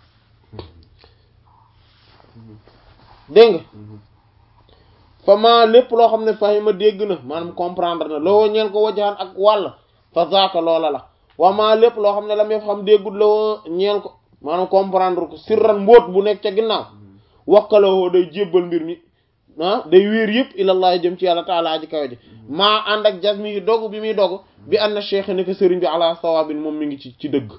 dégg nga fa ma lépp loo xam ne fahima dégg na maanaam comprendre na loo ñeel ko wajaxan ak wàll fa zaaka loola la wa ma lépp loo xam ne la may xam déggul loo ñeel ko maanaam comprendre ko sirran mbóot bu nekk ca ginnaaw wakkaloo day jébbal mbir mi ah day wéer yëpp ilallah jëm ci yàlla taala aji kawe ji maa ànd ak jas mi dogu bi muy dogu bi ànd na cheikh ne ko sëriñ bi ala sawaabin moom mi ngi ci ci dëgg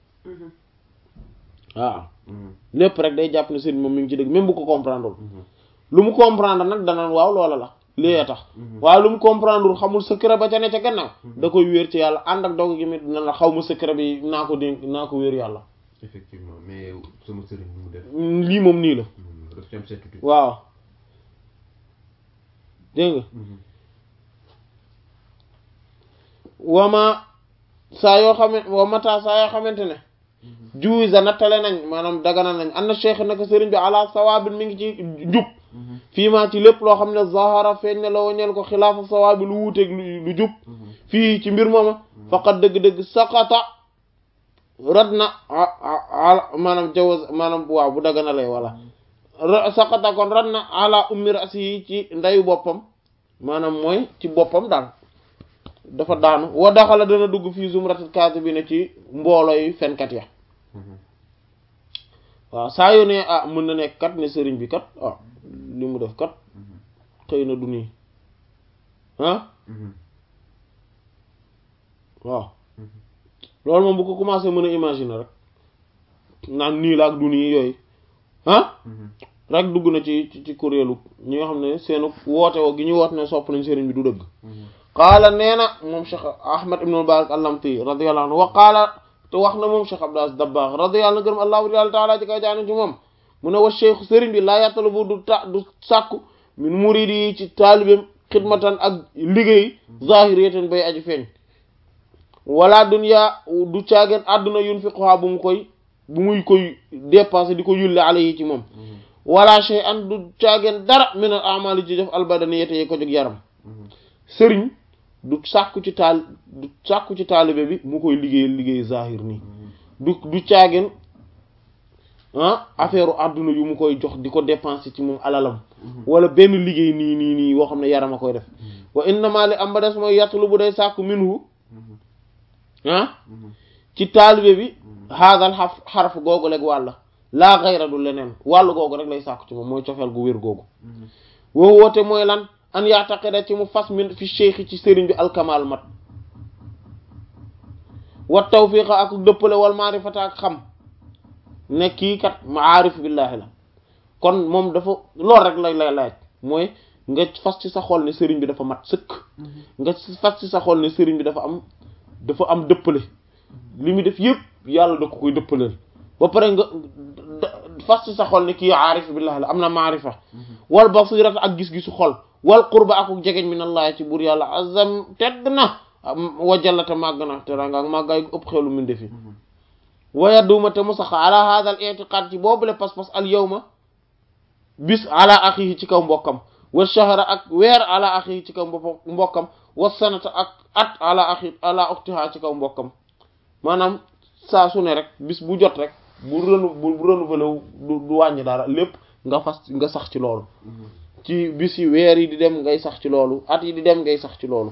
waaw lépp rek day jàpp ne sëriñ moom mi ngi ci dëgg même bu ko comprendre lu mu comprendre nag danaan waaw loola la lii tax waaye lu mu comprendre xamul secret ba ca ne ca gannaaw da koy wéer ci yàlla ànd ak dogu gi mi dina la xaw ma secret bi naa ko dénk naa ko wéer yàlla effectivement mais sama sëriñ bi mu def lii moom nii la daf ci am certitude waaw dégg nga wama saa yoo xamante wamata saa yoo xamante ne juwisa nattale nañ maanaam dagana nañ an na cheikh naka sëriñ bi ala sawaabin mi ngi ci jub fii maa ci lépp loo xam ne zahara feeñ ne la wañeel ko xilaafa sawaabi lu wuuteeg lu jub fii ci mbir mooma faqat dëgg-dëgg saqata rad na maanaam jawaz maanaam waaw bu dagana lay wala saqata kon rad na ala ummi rasi yi ci ndayu boppam maanaam mooy ci boppam daal dafa daanu wa daxala dana dugg fii zumratil kaasibina ci mbooloo yi fenkat ya waaw saa yoo ne ah mën na nekk kat ne sëriñ bi kat ah li mu def kat xëy na du nii ah waaw loolu moom bu ko commencé mën a imaginer rek naan nii la ak du nii yooyu ah rek dugg na ci ci ci kuréelu ñi nga xam ne seen woote woo gi ñu woote ne sopp nañ sëriñ bi du dëgg qaala nee na moom Cheikh Ahmad ibn Mubarak al-Lamti radiyallahu anhu wa qaala te wax na moom Cheikh Abdou Aziz Dabakh radiyallahu gërëm allahu taala ci kaw jaane ci moom mu ne wa cheikh sëriñ bi laa yattalu bu du ta du sàkku min muridi yi ci taalibeem xidmatan ak liggéey zahiriyatan bay aji feeñ wala dunya du caageen àdduna yunfiquha bu mu koy bu muy koy dépenser di ko yulle alayhi ci moom wala shay an du caageen dara min al amali ci def albadaniyati yi ko jóg yaram sëriñ du sàkku ci taal du sàkku ci taalibe bi mu koy liggéey liggéey zahir nii du du caageen ah affaire àdduna yu mu koy jox di ko dépenser ci moom alalam wala benn liggéey nii nii nii woo xam ne yaram a koy def wa innama li am ba des mooy yattulu bu day sàkku minhu ah ci taalibe bi haadal xaf xaraf googu rek wàlla laa xayra du leneen wàllu googu rek lay sàkku ci moom mooy cofeel gu wér googu woo woote mooy lan an yaataqida ci mu fas min fi cheikh ci sëriñ bi alkamal mat wa tawfiqa ak dëppale wal maarifata ak xam ne kii kat maarif billaahi la kon moom dafa lool rek lay lay laaj mooy nga fas ci sa xol ne sëriñ bi dafa mat sëkk nga fas ci sa xol ne sëriñ bi dafa am dafa am dëppale li muy def yëpp yàlla da ko koy dëppaleel ba pare nga fas ci sa xol ne kii aarif billaahi la am na maarifa wal basirata ak gis-gisu xol wal qurba ak jegeñ min allah ci buur yàlla azam tedd na wajallata màgg na te ranga ak màggaay ëpp xelu min defi waya duma te mu sax ala hada al i'tiqad ci boobule pas-pas al yawma bis ala axihi ci kaw mbokkam wa shahra ak weer ala axihi ci kaw mbokkam wa sanata ak at ala axi ala uxtiha ci kaw mbokkam maanaam saa su ne rek bis bu jot rek bu renu bu renouvelé wu du wàññi dara lépp nga fas nga sax ci loolu ci bis yi weer yi di dem ngay sax ci loolu at yi di dem ngay sax ci loolu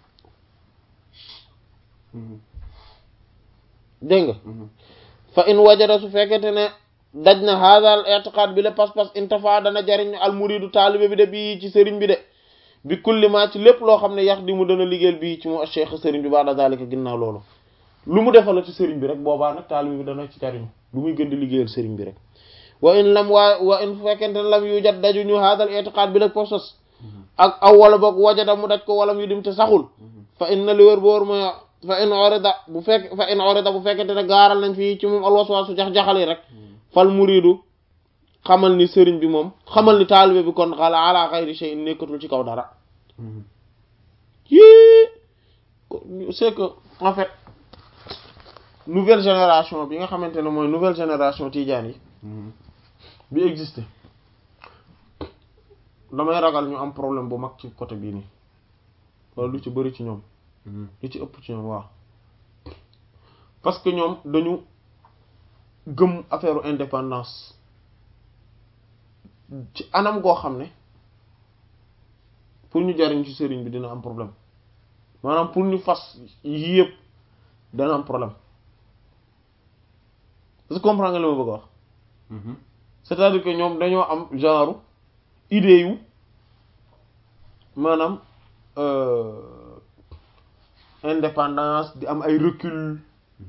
dégg nga fa in wajada su fekkente ne daj na haadal i'tiqad bi la pas-pas intafa dana jariñ al muridu taalibe bi de bii ci sëriñ bi de bi kulli ma ci lépp loo xam ne yax di mu dana liggéeyal bii ci mu cheikh sëriñ bi ba'da zalika ginnaaw loolu lu mu defal ci sëriñ bi rek boobaa nag taalibe bi dana ci jariñ lu muy gën di liggéeyal sëriñ bi rek wa in lam waa wa in fekkente ne lam yu jat daju ñu haadal i'tiqad bi la pas-pas ak aw wala boog wajada mu daj ko walam yu dim te saxul fa inna li wér boor mooy fa in orida bu fekk fa in orida bu fekkente ne gaaral nañ fii ci moom alwaswaasu jax-jaxal yi rek fal muridu xamal ni sëriñ bi moom xamal ni taalibe bi kon xala ala xayri shay nekkatul ci kaw dara yii c'est que en fait nouvelle génération bi nga xamante ne mooy nouvelle génération tijaan yi bi existé damay ragal ñu am problème bu mag ci côté bii nii wala lu ci bëri ci ñoom lu ci ëpp ci ñoom waaw parce que ñoom dañu gëm affaire indépendance ci anam goo xam ne pour ñu jariñ ci sëriñ bi dina am problème maanaam pour ñu fas yii yëpp dana am problème est-ce que comprendre nga li ma bëgg a wax c'est-à-dire que ñoom dañoo am genre idée yu maanaam indépendance di am ay recul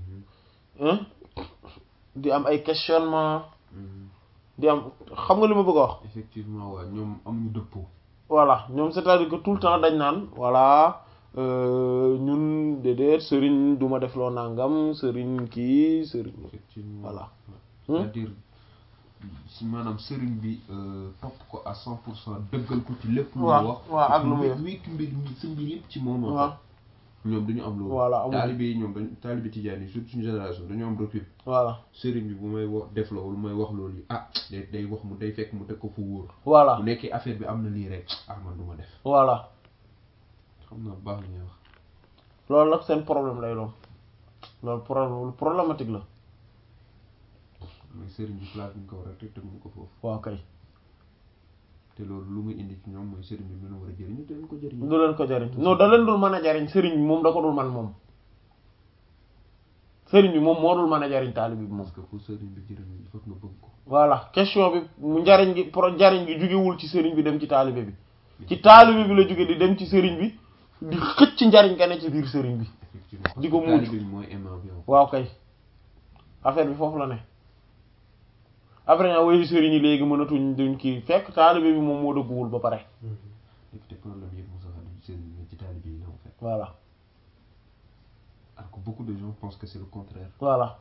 di am ay questionnement di am xam nga li ma bëgg a wax effectivement waaw ñoom amuñu dëppoo voilà ñoom c'est-à-dire que tout le temps dañ naan voilà ñun déedéet sëriñ du ma def loo nangam sëriñ kii sëriñ effectivement voilà c'est-à-dire si maanaam sëriñ bi topp ko à cent pour cent dëggal ko ci lépp lu mu waaw wax waaw ak lu muy def wékk mbir mi sa mbir yëpp ci moom waaw ñoom dañu am loolu Voilà, amuñu. taalibe yi ñoom dañ taalibe tijaan yi surtout suñu génération dañu am recul voilà sëriñ bi bu may wax def loolu may wax loolu yi ah day day wax mu day fekk mu teg ko fu wóor voilà bu nekkee affaire bi am na lii rek ah man du ma def voilà xam naa bu baax li ñuy wax loolu nag seen problème lay doon loolu problème lu problématique la mooy sëriñ bi place bi ñu ko war a teg teguñu ko foofu waaw kay te loolu lu muy indi ci ñoom mooy sëriñ bi mu leen war a jëriñu te leen ko jëriñu du leen ko jariñ non da leen dul mën a jariñ sëriñ bi moom da ko dul man moom sëriñ bi moom moo dul mën a jariñ taalibe bi moom parce que pour sëriñ bi jëriñu il faut que nga bëgg ko voilà question bi mu njariñ gi pro njariñ gi jugewul ci sëriñ bi dem ci taalibe bi ci taalibe bi la jóge di dem ci sëriñ bi di xëcc njariñ ga ne ci biir sëriñ bi effectivement di ko parce que muucu. taalibe bi mooy aimant bi waaw kay affaire bi foofu la ne après ñaa woyu sëriñ yi léegi mënatuñ duñ kii fekk taalibe bi moom moo dëgguwul ba pare et te problème yëpp Moussa du sëriñ mais ci taalibe yi la en fait voilà alors que beaucoup de gens pensent que c'est le contraire voilà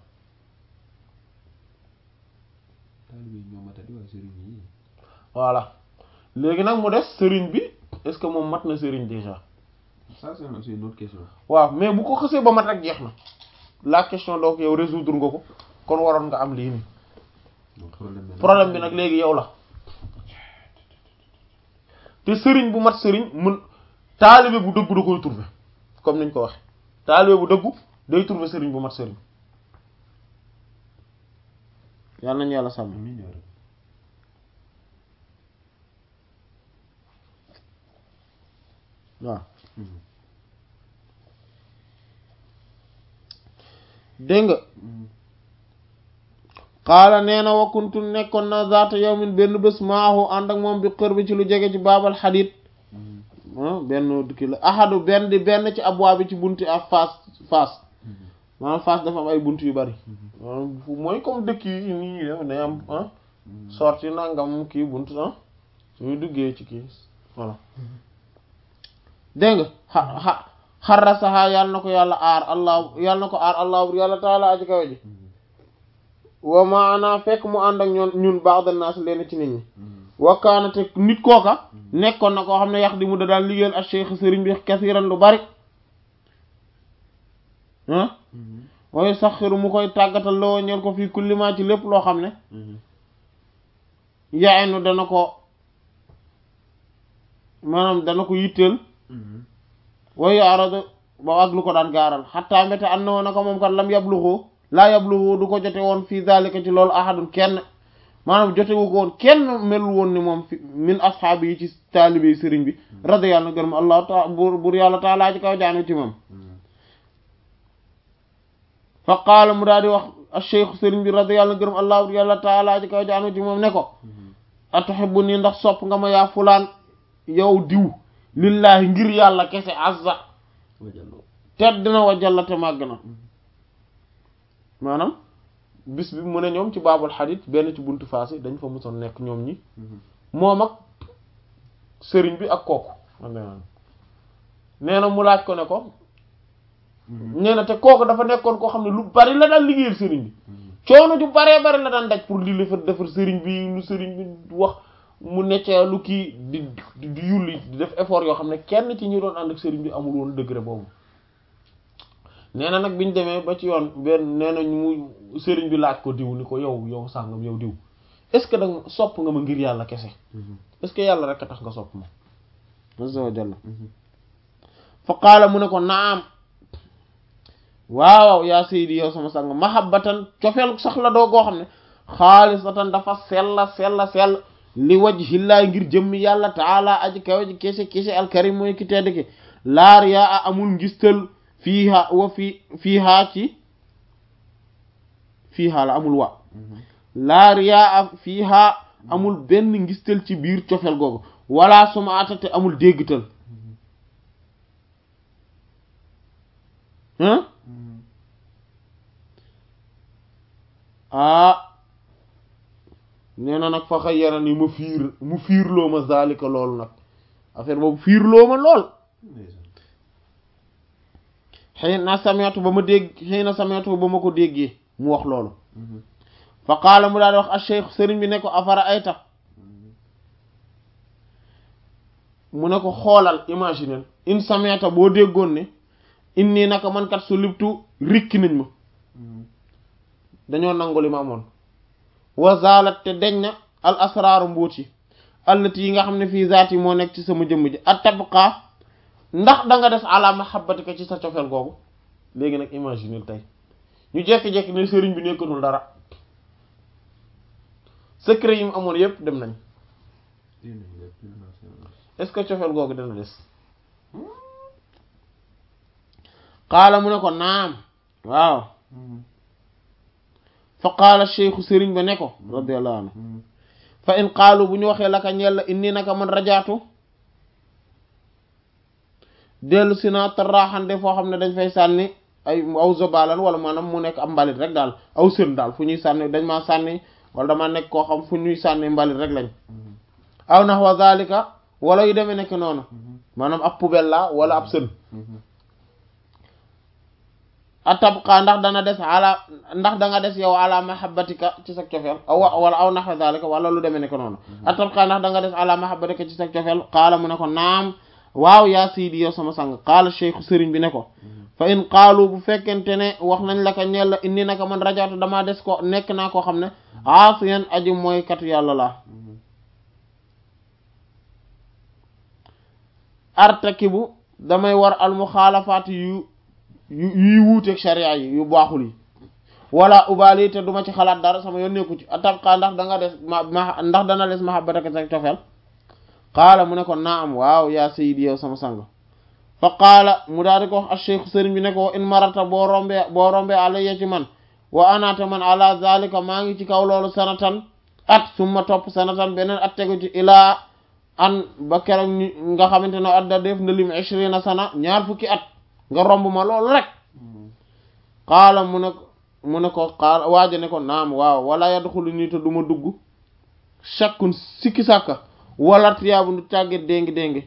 taalibe yi ñoo matadi waaye sëriñ yi voilà léegi nag mu des sëriñ bi est-ce que moom mat na sëriñ déjà ça c'est une c'est une autre question waaw mais bu ko xësee ba mat rek jeex na la question donc yow résoudre nga ko kon waroon nga am lii nii donc problème bi problème bi nag léegi yow la te sëriñ bu mat sëriñ mun taalibe bu dëggu da koy trouver comme niñ ko waxe taalibe bu dëggu day trouver sëriñ bu mat sëriñ yàlla nañu yàlla sàmm amiin yaa rabbi. waaw Mhm. dégg nga Mhm. xaala nee na wakuntu nekkoon na zaata yawmin benn bés maahu ànd ak moom bi xër bi ci lu jege ci baabal xadiit Mhm. ah benn kii la ahadu benn di benn ci abwaa bi ci bunti ak faas faas Mhm. maanaam faas dafa am ay bunt yu bari Mhm. maanaam fu- mooy comme dëkk yi nii ñuy def day am ah Mhm. sorti nangam kii bunt ah suñu duggee ci kii voilà dégg nga xa xa xarasaha yàlla na ko yàlla aar allah yàlla na ko aar allah bur yàlla taala aji kawe ji Mhm. wa maana fekk mu ànd ak ñoon ñun baax da naas leen ci nit ñi Mhm. wakkaana te nit kooka nekkoon na koo xam ne yax di mu da daan liggéeyal ak cheikh sëriñ bi kasiran lu bari ah Mhm. waaye sax xiru mu koy tàggatal loo ñeel ko fii kullima ci lépp loo xam ne Mhm. yaaynu dana ko maanaam dana ko yitteel Mhm. waaye arada ba ak lu ko daan gaaral xatta mbete an na woon naka moom kat lam yabluxu laa yabluxu du ko jote woon fii zalika ci loolu ahadun kenn maanaam jotewu ko woon kenn melul woon ni moom fi min ashaabi yi ci taalibe yi sëriñ bi rada yàlla na gërëm allah ta bur bur yàlla taalaa ci kaw jaanu ci moom Mhm. fa qaala mu daal di wax a cheikh sëriñ bi rada yàlla na gërëm allah bur yàlla taalaa ci kaw jaanu ci moom ne ko Mhm. atuhibbu nii ndax sopp nga ma yaa fulaan yow diw lillaahi ngir yàlla kese azza Wajallo. tedd na wa jalla te màgg na maanaam bis bi mu ne ñoom ci baabul xadit benn ci buntu faas yi dañ fa musoon nekk ñoom ñi Mhm. moom ak sëriñ bi ak kooku nee na mu laaj ko ne ko Mhm. nee na te kooku dafa nekkoon koo xam ne lu bari la daan liggéeyal sëriñ bi Mhm. coono ju baree bari la daan daj pour li defar defar sëriñ bi lu sëriñ bi wax mu neccee lu kii di di di yulli di def effort yoo xam ne kenn ci ñi doon ànd ak sëriñ bi amul woon degré boobu nee na nag biñ demee ba ci yoon benn nee na mu sëriñ bi laaj ko diw ni ko yow yow sàngam yow diw est-ce que danga sopp nga ma ngir yàlla kese Mhm. est-ce que yàlla rek a tax nga sopp ma azza wa jalla Mhm. fa qaala mu ne ko naam waaw yaa sayidi yow sama sang mahabbatan cofeel sax la doo goo xam ne xaalisatan dafa sella sella sell li wajhillahi ngir jëmmi yàlla taala aji kawe ji kese kese alkarim mooy ki tedd ki laar yaa a amul ngistal fiiha wa fi fiiha ci fiiha la amul wa Mhm. laar yaa a fiiha amul benn ngistal ci biir cofeel googu wala sumaata te amul déggtal hein Mhm. ah nee na nag fa xayyara ni ma fiir mu fiirloo ma zalika loolu nag affaire boobu fiirloo ma lool Ndeysaan. xëy na sameetu ba ma dégg xëy na sameetu ba ma ko déggee mu wax loolu Mhm. fa qaala mu daal di wax a cheikh sëriñ bi ne ko afara ayta Mhm. mu ne ko xoolal imaginer in sameeta boo déggoon ne inni naka man kat su libtu rikki nañ ma Mhm. dañoo nangu li ma amoon wa zalat te deñ na al asraaru mbóot yi allati yi nga xam ne fii zaat yi moo nekk ci sama jëmm ji at tabqa ndax da nga des ala mahabbatika ci sa cofeel googu léegi nag imaginer tey ñu jekki-jekki ne sëriñ bi nekkatul dara secret yi mu amoon yépp dem nañ Dégg nañu lépp, dégg naa seen wax. est-ce que cofeel googu dana des qaala mu ne ko naam waaw Mhm. fa qaala cheikhu sëriñ ba ne ko radiyallahu anhu Mhm. fa in qaalu bu ñu waxee laka ñeel la inni naka man rajaatu dellu si naa taraaxande foo xam ne dañ fay sànni ay aw zobalan wala maanaam mu nekk ab mbalit rek daal aw sën daal fu ñuy sànni dañ maa sànni wala dama nekk koo xam fu ñuy sànni mbalit rek lañ aw nax wa zalika wala yu demee nekk noonu maanaam ab poubelle la wala ab sën atabqa ndax dana des ala ndax da nga des yow ala mahabbatika ci sa cofeel aw wala aw naxwa zalika wala lu demee nekk noonu atabqa ndax da nga des ala mahabbatika ci sa cofeel qaala mu ne ko naam waaw yaa sidi yow sama sang qaala cheikh sëriñ bi ne ko fa in qaalu bu fekkente ne wax nañ la ko ñeel la indi naka man rajaatu damaa des ko nekk naa koo xam ne aasiyan aji mooy katu yàlla la artakibu damay war al muxaalafaat yu yu yuy wuuteeg sharia yi yu baaxul yi wala ubaali te duma ci xalaat dara sama yoon nekku ci atabqa ndax da nga des ma ma ndax dana des mahabbataka sa cofeel qaala mu ne ko naam waaw yaa sayyidi yow sama sang fa qaala mu daal di ko wax acheikh sëriñ bi ne ko in marata boo rombee boo rombee alayya ci man wa anaata man ala zalika maa ngi ci kaw loolu sanatan at summa topp sanatan beneen at tegu ci ilaa an ba keroog nga xamante ne adda def na lim ishrina sana ñaar fukki at nga romb ma loolu rek qaala mu ne mu ne ko qaala waaja ne ko naam waaw wala yadxulu nii te du ma dugg shakkun sikki sàkka wala tiyaabu ndu càgget déngi déngi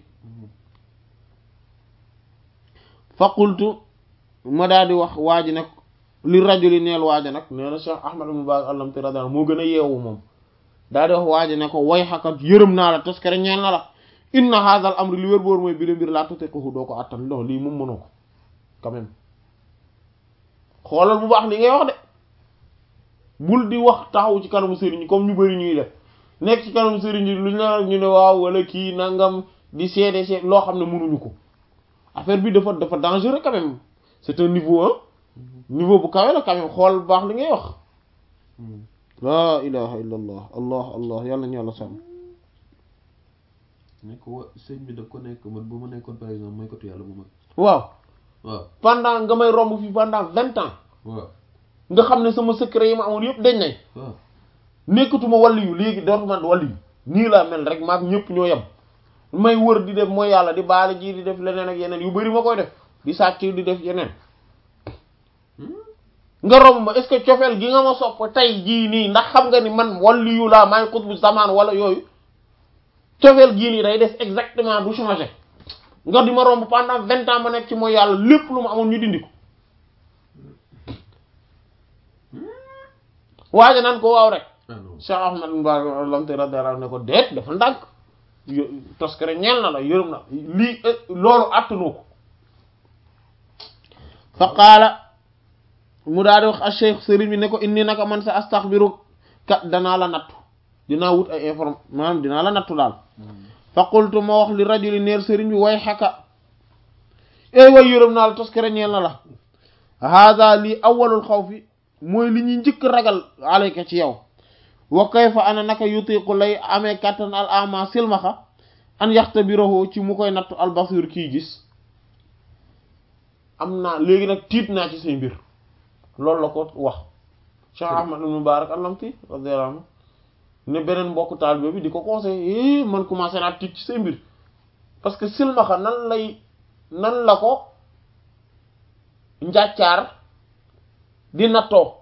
fa qultu ma daal di wax waaji nag li rajuli neel waaja nag nee na Cheikh Ahmad ibn Baz allamti radiyallahu moo gën a yeewu moom daal di wax waaji ne ko way xakat yërëm naa la toskere ñeel na la inna hadha al amri li wér boor mooy bi la mbir laa tutiquhu doo ko attan lo lii moom mënoo ko quand même xoolal bu baax li ngay wax de bul di wax taxaw ci kanamu sëriñ comme ñu bari ñuy def nekk ci kanamu sëriñ lu ñu la ñu ne waaw wala kii nangam di seede seede loo xam ne mënuñu ko affaire bi dafa dafa dangereux quand même c'est un niveau un niveau bu kawe la quand même xool bu baax li ngay wax laa ilaha illa allah allah allah yàlla ñu yàlla sàmm ne ko wa sëñ bi da ko nekk man bu ma nekkoon par exemple mooy kotu yàlla bu mag waaw waaw pendant nga may romb fi pendant vingt ans waaw nga xam ne sama secret yi ma amoon yëpp dañ nañ waaw nekkatuma wàllu yu léegi dootuma wàllu yu nii laa mel rek maag ñëpp ñoo yem may wër di def mooy yàlla di baale ji di def leneen ak yeneen yu bari ma koy def di sàcc di def yeneen nga romb ma est-ce que cofeel gi nga ma sopp tey jii nii ndax xam nga ni man wàllu yu laa maay xutbu zamaan wala yooyu cofeel gii nii day des exactement du changer nga di ma romb pendant vingt ans ma nekk ci mooy yàlla lépp lu ma amoon ñu dindi ko waaja naan ko waaw rek ah non Cheikh Ahmad Mba lamte radiyallahu ne ko déet dafa ndànk yo toskere ñeel na la yërëm na lii loolu àttanoo ko fa qaala mu daal di wax a cheikh sëriñ bi ne ko inni naka man sa astaxbiru ka danaa la nattu dinaa wut ay inform maanaam dinaa la nattu daal fa qultu ma wax li rajuli neer sëriñ bi way xaka ey way yërëm naa la toskere ñeel na la hada lii awalul xawfi mooy li ñuy njëkk ragal alayka ci yow wa kayfa ana naka yutiqu lay amee kattan al ama silmaxa an yaxtabirahu ci mu koy nattu al basir kii gis am naa léegi nag tiit naa ci say mbir loolu la ko wax Cheikh Ahmad ibn Mubarak allamti radiyallahu anhu ne beneen mbokku taalibe bi di ko conseillé man commencé naa tiit ci say mbir parce que silmaxa nan lay nan la ko njàccaar di nattoo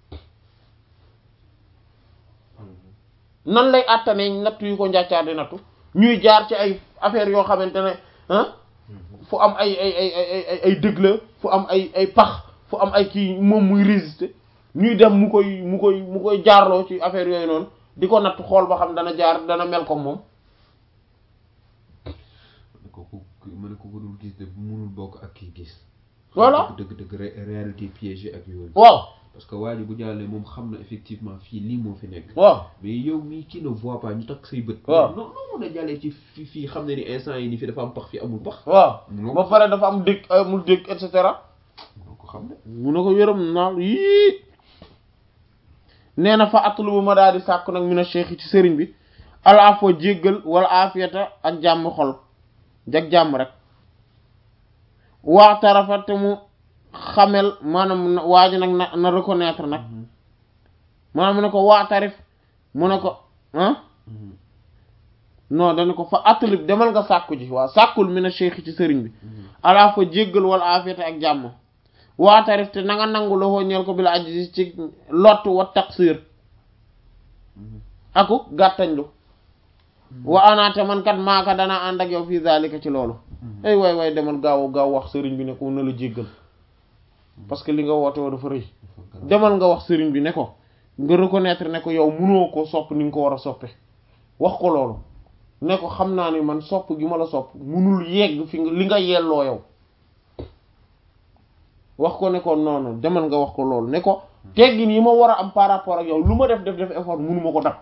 nan lay àttanee natt yu ko njàccaar di nattu ñuy jaar ci ay affaires yoo xamante ne ah fu am ay ay ay ay ay ay dëgg la fu am ay ay pax fu am ay kii moom muy résister ñuy dem mu koy mu koy mu koy jaarloo ci affaire yooyu noonu di ko natt xool ba xam dana jaar dana mel comme moom ne ko ku ma ne ko ko dul gis de munul bokk ak kii gis Voilà. dëgg dëgg ré- réalité piégée ak yooyu waaw parce que waa ji bu jàllee moom xam na effectivement fii lii moo fi nekk waaw mais yow mii kii ne voit pas ñu takk say bët Waaw. non non mun a jàllee ci fii fii xam ne ni instant yi nii fi dafa am pax fi amul pax waaw munoo ba pare dafa am dëkk amul dëkk et cetera munoo ko xam ne mu ne ko yërëm naa yii nee na fa atlubu ma daal di sàkku nag mina cheikh ci sëriñ bi ala foo jéggal wala afiyata ak jàmm xol jag jàmm rek waa tarafa te mu xamel maanaam na- waa ji nag na na reconnaître nag maanaam mu ne ko waa tarif mu ne ko ah non dañu ko fa atlib demal nga sàkku ji waaw sàkkul mi na cheikh ci sëriñ bi alaa fa jéggal wala afiyata ak jàmm waatarif te na nga nangu loxoo ñeel ko bi la aji ci lott wa taqsir aku gàttañlu wa anaate man kat maaka danaa ànd ak yow fii zalika ci loolu ay waay waay demal gaaw gaaw wax sëriñ bi ne ko na la jéggal parce que li nga woote woo dafa rëy demal nga wax sëriñ bi ne ko nga reconnaître ne ko yow munoo ko sopp ni nga ko war a soppe wax ko loolu ne ko xam naa ni man sopp gi ma la sopp munul yegg fi nga li nga yelloo yow wax ko ne ko noonu demal nga wax ko loolu ne ko teggin yi ma war a am par rapport ak yow lu ma def def def effort munuma ko dab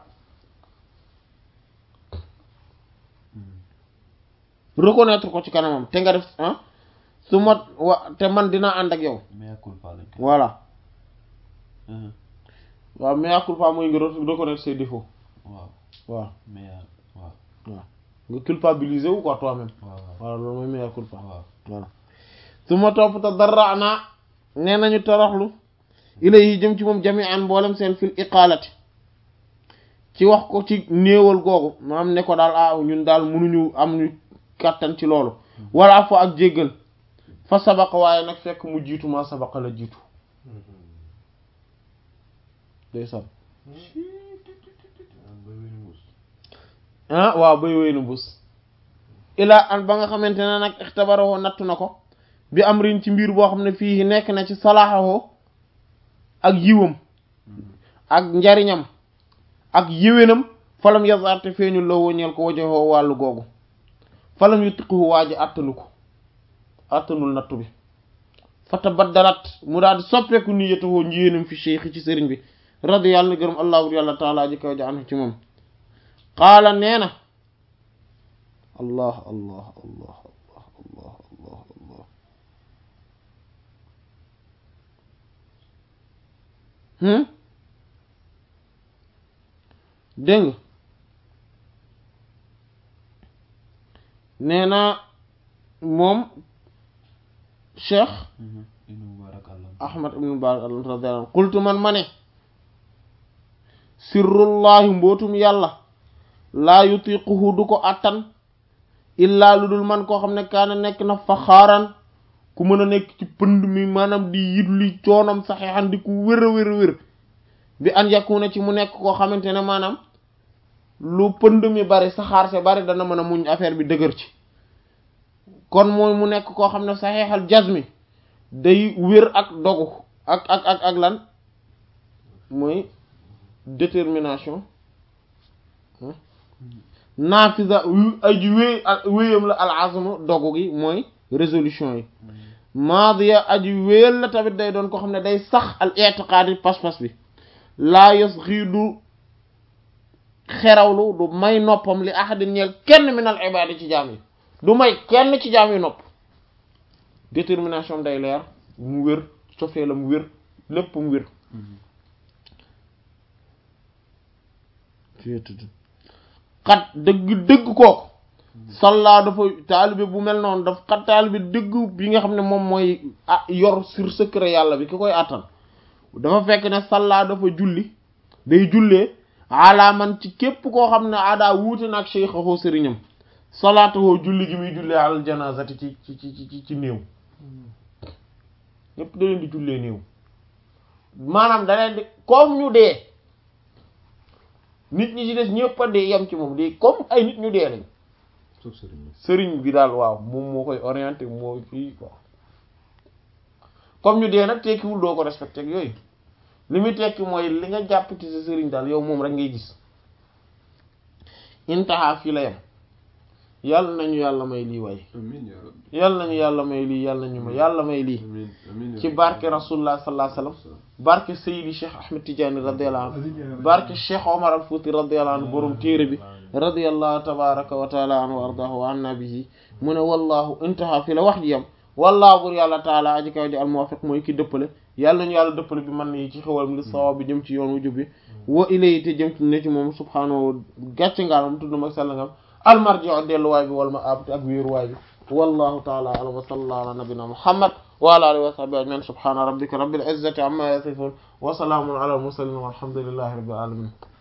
reconnaître ko ci kanamam te nga def ah su ma wa te man dinaa ànd ak yow mea culpa lañ ko. voilà Mhm. waaw mea culpa mooy nga re- reconnaître ses défauts waaw waaw mea waaw waaw nga culpabiliser wu quoi toi-même waaw waaw voilà loolu mooy mea culpa waaw voilà su ma topp te dara naa nee nañu toroxlu ilayhi jëm ci moom jami'an mboolem seen fil iqaalati ci wax ko ci néewal googu maanaam ne ko daal ah ñun daal mënuñu am ñu kàttan ci loolu wala fa ak jéggal fa sabaqa waaye nag fekk mu jiitu ma sabaqa la jiitu day sam ah waaw bay wéy na bus ilaa an ba nga xamante ne nag ixtabaroo nattu na ko bi am rin ci mbir boo xam ne fii nekk na ci salaaxawoo ak yiwam ak njariñam ak yéwénam falam yazarte feeñul la woñeel ko wajoxoo wàllu googu falam yu tiqu waa ji àttanu ko àttanul nattu bi fata baddalat mu daal di soppeeku niyatawoo njiyéenam fi cheikh ci sëriñ bi radi yàlla na gërëm allahu yàlla taala ji kaw ja anhu ci moom qaala nee na allah allah allah allah allah allah allah hmm dégg nga nee na moom cheikh Mhm. Ibn Mubarak Allah. ahmad ibn mubarak radiyallahu anhu qultu man ma ne sirrullahi mbootum yàlla laa yutiquhu du ko attan illaa lu dul man koo xam ne kaana nekk na faxaaran ku mën a nekk ci pënd mi maanaam di yitli coonam saxeexan di ku wér a wér a wér bi an yakuna ci mu nekk koo xamante ne maanaam lu pënd mi bari saxaar se bari dana mën a muñ affaire bi dëgër ci kon mooy mu nekk koo xam ne saxeexal jazmi day wér ak dogu ak ak ak ak lan mooy détermination naafisa ay ji wéy wéyam la al azmu dogu gi mooy résolution yi maadiya aji wéyal la tamit day doon ko xam ne day sax al i'tiqaadi pas-pas bi laa yos xii du xerawlu du may noppam li ahadin ñeel kenn min al ibaadi ci jaam yi du may kenn ci jaam yi nopp détermination day leer mu wér cofee la mu wér lépp mu wér xat dëgg dëgg kooku salla dafa taalibe bu mel noonu daf xat taalibe dëgg bi nga xam ne moom mooy ah yor sur secret yàlla bi ki koy attan dafa fekk ne salla dafa julli day jullee ala man ci képp koo xam ne adaa wuute na ak cheikhahu sëriñam salaatuhu julli gi muy jullee alal janazati ci ci ci ci ci néew ñépp da leen di jullee néew maanaam da leen di comme ñu dee nit ñi ci des ñëpp a dee yem ci moom di comme ay nit ñu dee lañ sauf sëriñ bi sëriñ bi daal waaw moom moo koy orienté moo fii quoi comme ñu dee nag tekkiwul doo ko respecté ak yooyu li muy tekki mooy li nga jàpp ci sa sëriñ daal yow moom rek ngay gis intaha fii la yem yàlla nañu yàlla may lii waay amiin yaa rabbi yàlla nañu yàlla may lii yàlla nañu ma yàlla may lii amiin amiin yaa ci rabbi. barke rasulullah sallallahu alayhi wasallam barke Seydi Cheikh Ahmed Tidiane radiyallahu anhu barke Cheikh Omar al Fouti radiyallahu anhu borom téere bi radiyallahu tabaraka wa taala anhu wa ardahu wa anna bihi mu ne wallahu intaha fi la wax ji yam wallahu bur yàlla taala aji kaw ji al muwaffiq mooy ki dëppale yàlla nañu yàlla dëppale bi man yi ci xewal li sawab bi jëm ci yoon wu jub bi wa ilayhi te jëm ci ne ci moom subhaanahu gàcce ngaalam tudd mag sell ngam almarji'u delluwaay bi wal ma ab ak wéeruwaay bi wallahu taala alam wa sallallahu ala nabina muhammad wa ala alihi wa sahbihi ajma'in subhana rabbika rabbil izzati amma yasifun wa salamun ala al mursalin walhamdulillahi rabbil alamin